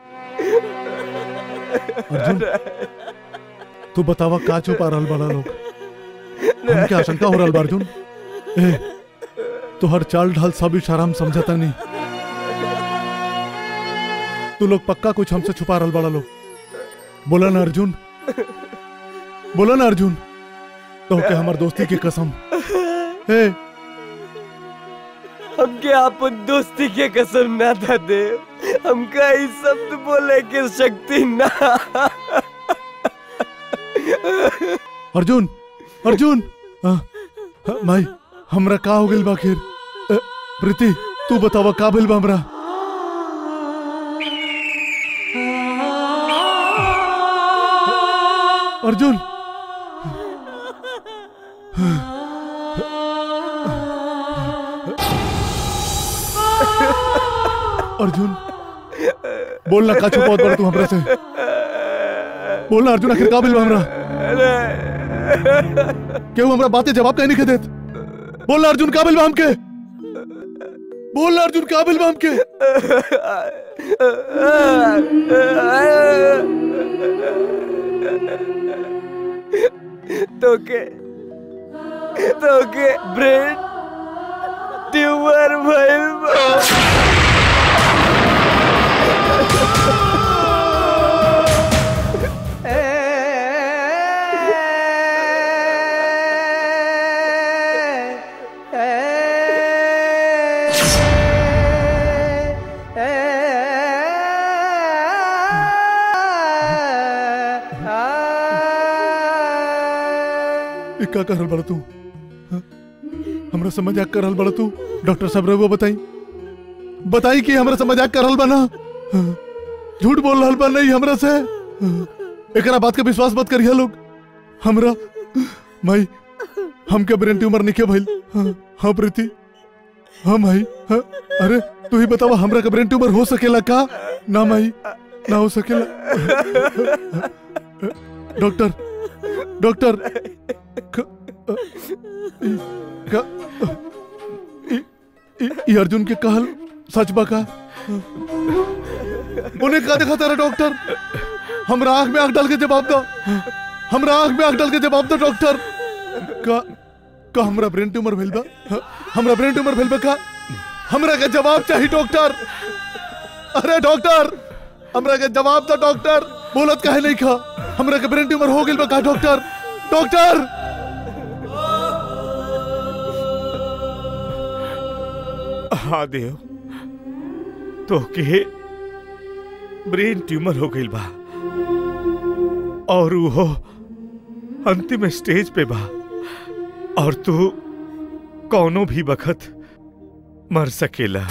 अर्जुन तू बतावा का छुपा रहल बाड़ा लोग हमके आशंका हो रहल बा अर्जुन ए तू हर चाल ढाल सब इशारा हम समझता नहीं तू लोग पक्का कुछ हमसे छुपा रहल बाड़ा लोग बोला ना अर्जुन बोला ना अर्जुन तो के हमार दोस्ती की कसम ए हमके अपन दोस्ती के कसम ना था दे हमका इस शब्द बोले के शक्ति ना अर्जुन अर्जुन आ, आ, माई हमरा का हो गइल बा आखिर अ, प्रीति तू बतावा का भइल बा हमरा अर्जुन अर्जुन बोलना का छुपावत बड़ा तू हमरा से बोलना अर्जुन आखिर का भइल बा हमरा केहू हमरा बातें जवाब काहे नहीं देत बोलना अर्जुन का भइल बा हमके बोलना अर्जुन का भइल बा हमके तोके तोके ब्रेन ट्यूमर भइल बा ई का कर रहल बड़ा तू हाँ? हमरा से मजाक कर रहल बड़ा तू डॉक्टर साहब रहुआ बताई बताई कि हमरा से मजाक कर रहल बा ना हाँ? झूठ बोल रहल बा नहीं हमरा से हाँ? एकरा बात के विश्वास मत करिए लोग हमरा माई हमके ब्रेन ट्यूमर निके भइल हाँ, हाँ प्रीति हाँ माई हाँ, अरे तू ही बतावा हमरा के ब्रेन ट्यूमर हो सकेला का ना माई ना हो सकेला डॉक्टर डॉक्टर क- अ, ई- का- ई- ई- ई अर्जुन के कहल सच बा का उन्हें का देखा तारा डॉक्टर हमरा आंख में आंख डाल के जवाब दो हमरा आंख में आंख डाल के जवाब दो डॉक्टर का का हमरा ब्रेन ट्यूमर भेल बा हाँ, हमरा ब्रेन ट्यूमर भेल बा का हमरा के जवाब चाहिए डॉक्टर अरे डॉक्टर हमरा के जवाब दो डॉक्टर बोलत काहे नहीं खा हमरा के ब्रेन ट्यूमर हो गेल बा का डॉक्टर डॉक्टर हाँ देव तो के ब्रेन ट्यूमर हो गई बा और वो अंतिम स्टेज पे बा और तू कौनो भी बखत मर सकेला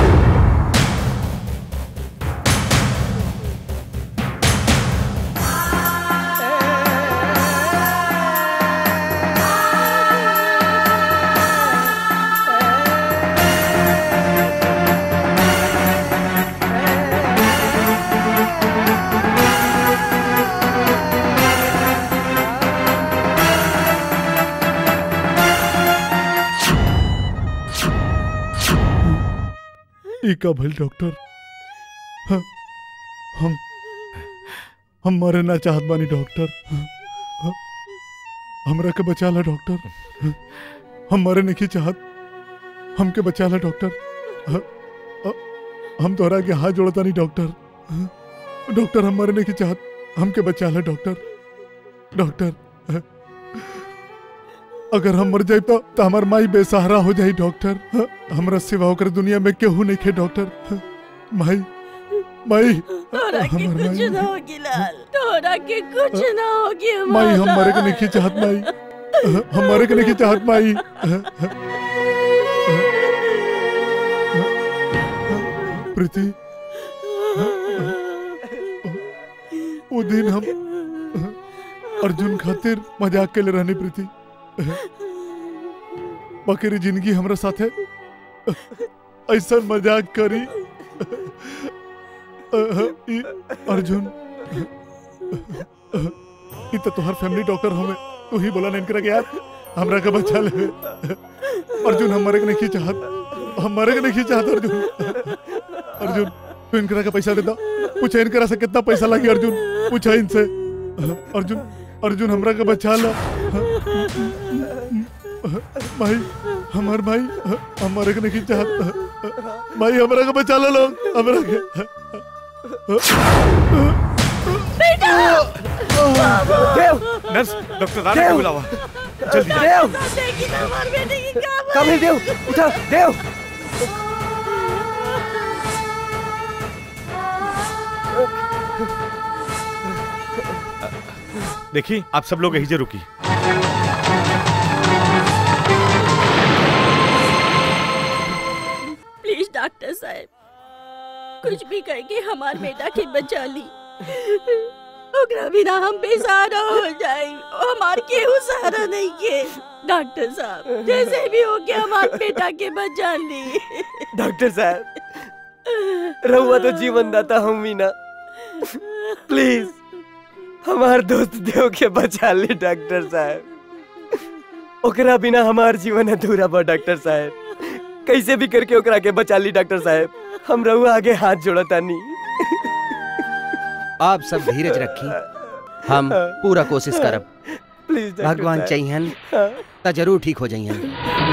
ई का भइल डॉक्टर हाँ, हम हम मरे ना चाहत बानी डॉक्टर हाँ, हाँ, हमरा के बचा ला डॉक्टर हाँ, हम मरे नहीं चाहत हमके बचा ला डॉक्टर हाँ, हाँ, हम तोहरा के हाथ जोड़ता नहीं डॉक्टर हाँ, डॉक्टर हम मरे नहीं चाहत हमके बचा ला डॉक्टर डॉक्टर हाँ, अगर हम मर जाए तो, तो हमार माई बेसहारा हो जाई डॉक्टर हाँ, हमरा सिवा होकर दुनिया में केहू नहीं खे डॉक्टर हाँ, माई माई तोरा के हमर कुछ माई ना होगी लाल तोरा के कुछ ना होगी माई हम माला। मरे के नहीं चाहत माई हाँ, हम मरे के नहीं चाहत माई हाँ, हाँ, हाँ, प्रीति हाँ, हाँ, वो दिन हम हाँ, अर्जुन खातिर मजाक के लिए रहनी प्रीति बकरी जिंदगी हमरा साथे ऐसा मजाक करी ई अर्जुन ई तो तोहर फैमिली डॉक्टर हमें तू ही बोला नहीं करा यार हमरा के बचा ले अर्जुन हम मरे के नहीं चाहत हम मरे के नहीं चाहत अर्जुन अर्जुन तू इनकरा का पैसा दे दो पूछा इनकरा से कितना पैसा लगी अर्जुन पूछा इनसे अर्जुन अर्जुन हमरा के बचा ला भाई हमार भाई हमारे के नहीं चाहत भाई हमरा के बचा लो लोग हमरा के बेटा देव नर्स डॉक्टर राणा को बुलावा जल्दी देव देखी ना हमारे बेटे की क्या कमल देव उठा देव देखिए आप सब लोग यही से रुकी प्लीज डॉक्टर साहब कुछ भी करके हमार बेटा के बचा ली ओकरा बिना हम बेसहारा हो जाए हमार केहू सहारा नहीं के डॉक्टर साहब जैसे भी हो के हमार बेटा के बचा ली डॉक्टर साहब रहुआ तो जीवन दाता हम ही ना प्लीज हमार दोस्त देव के बचा ली डॉक्टर साहब ओकरा बिना हमार जीवन अधूरा बा डॉक्टर साहब कैसे भी करके ओकरा के बचा ली डॉक्टर साहब हम रहुआ आगे हाथ जोड़तानी आप सब धीरज रखी हम पूरा कोशिश करब प्लीज डॉक्टर भगवान साहब। चाहिए हाँ। त जरूर ठीक हो जाइए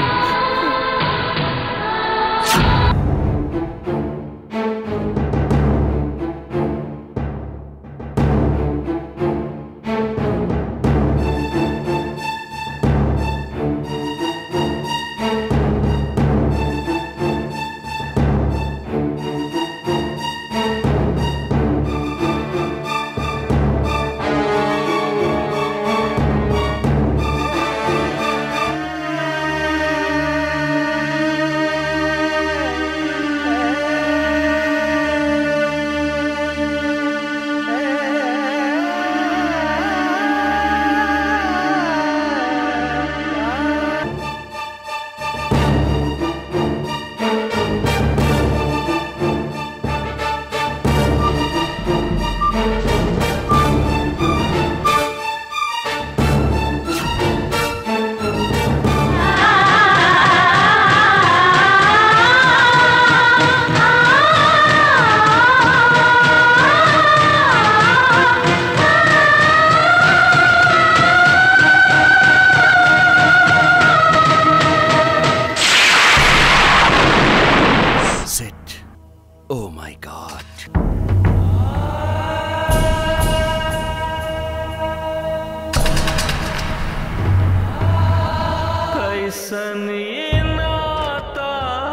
Sit. Oh my God. कैसन ये नाता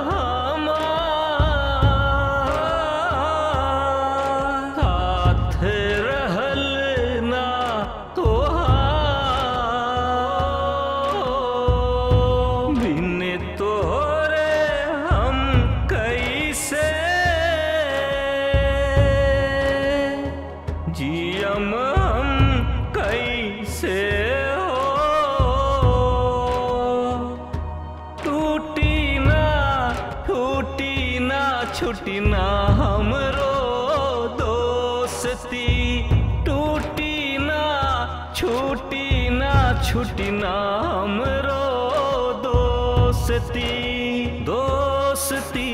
हमार हाथ रहल ना तोहार बिन तोरे हम कैसे जियम हम कैसे हो टूटी ना टूटी ना छुटी ना हमरो दोस्ती टूटी ना छूटी ना छुटी ना हमरो दोस्ती दोस्ती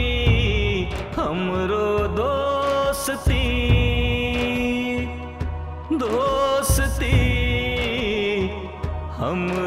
हमरो दोस्ती दोस्ती हम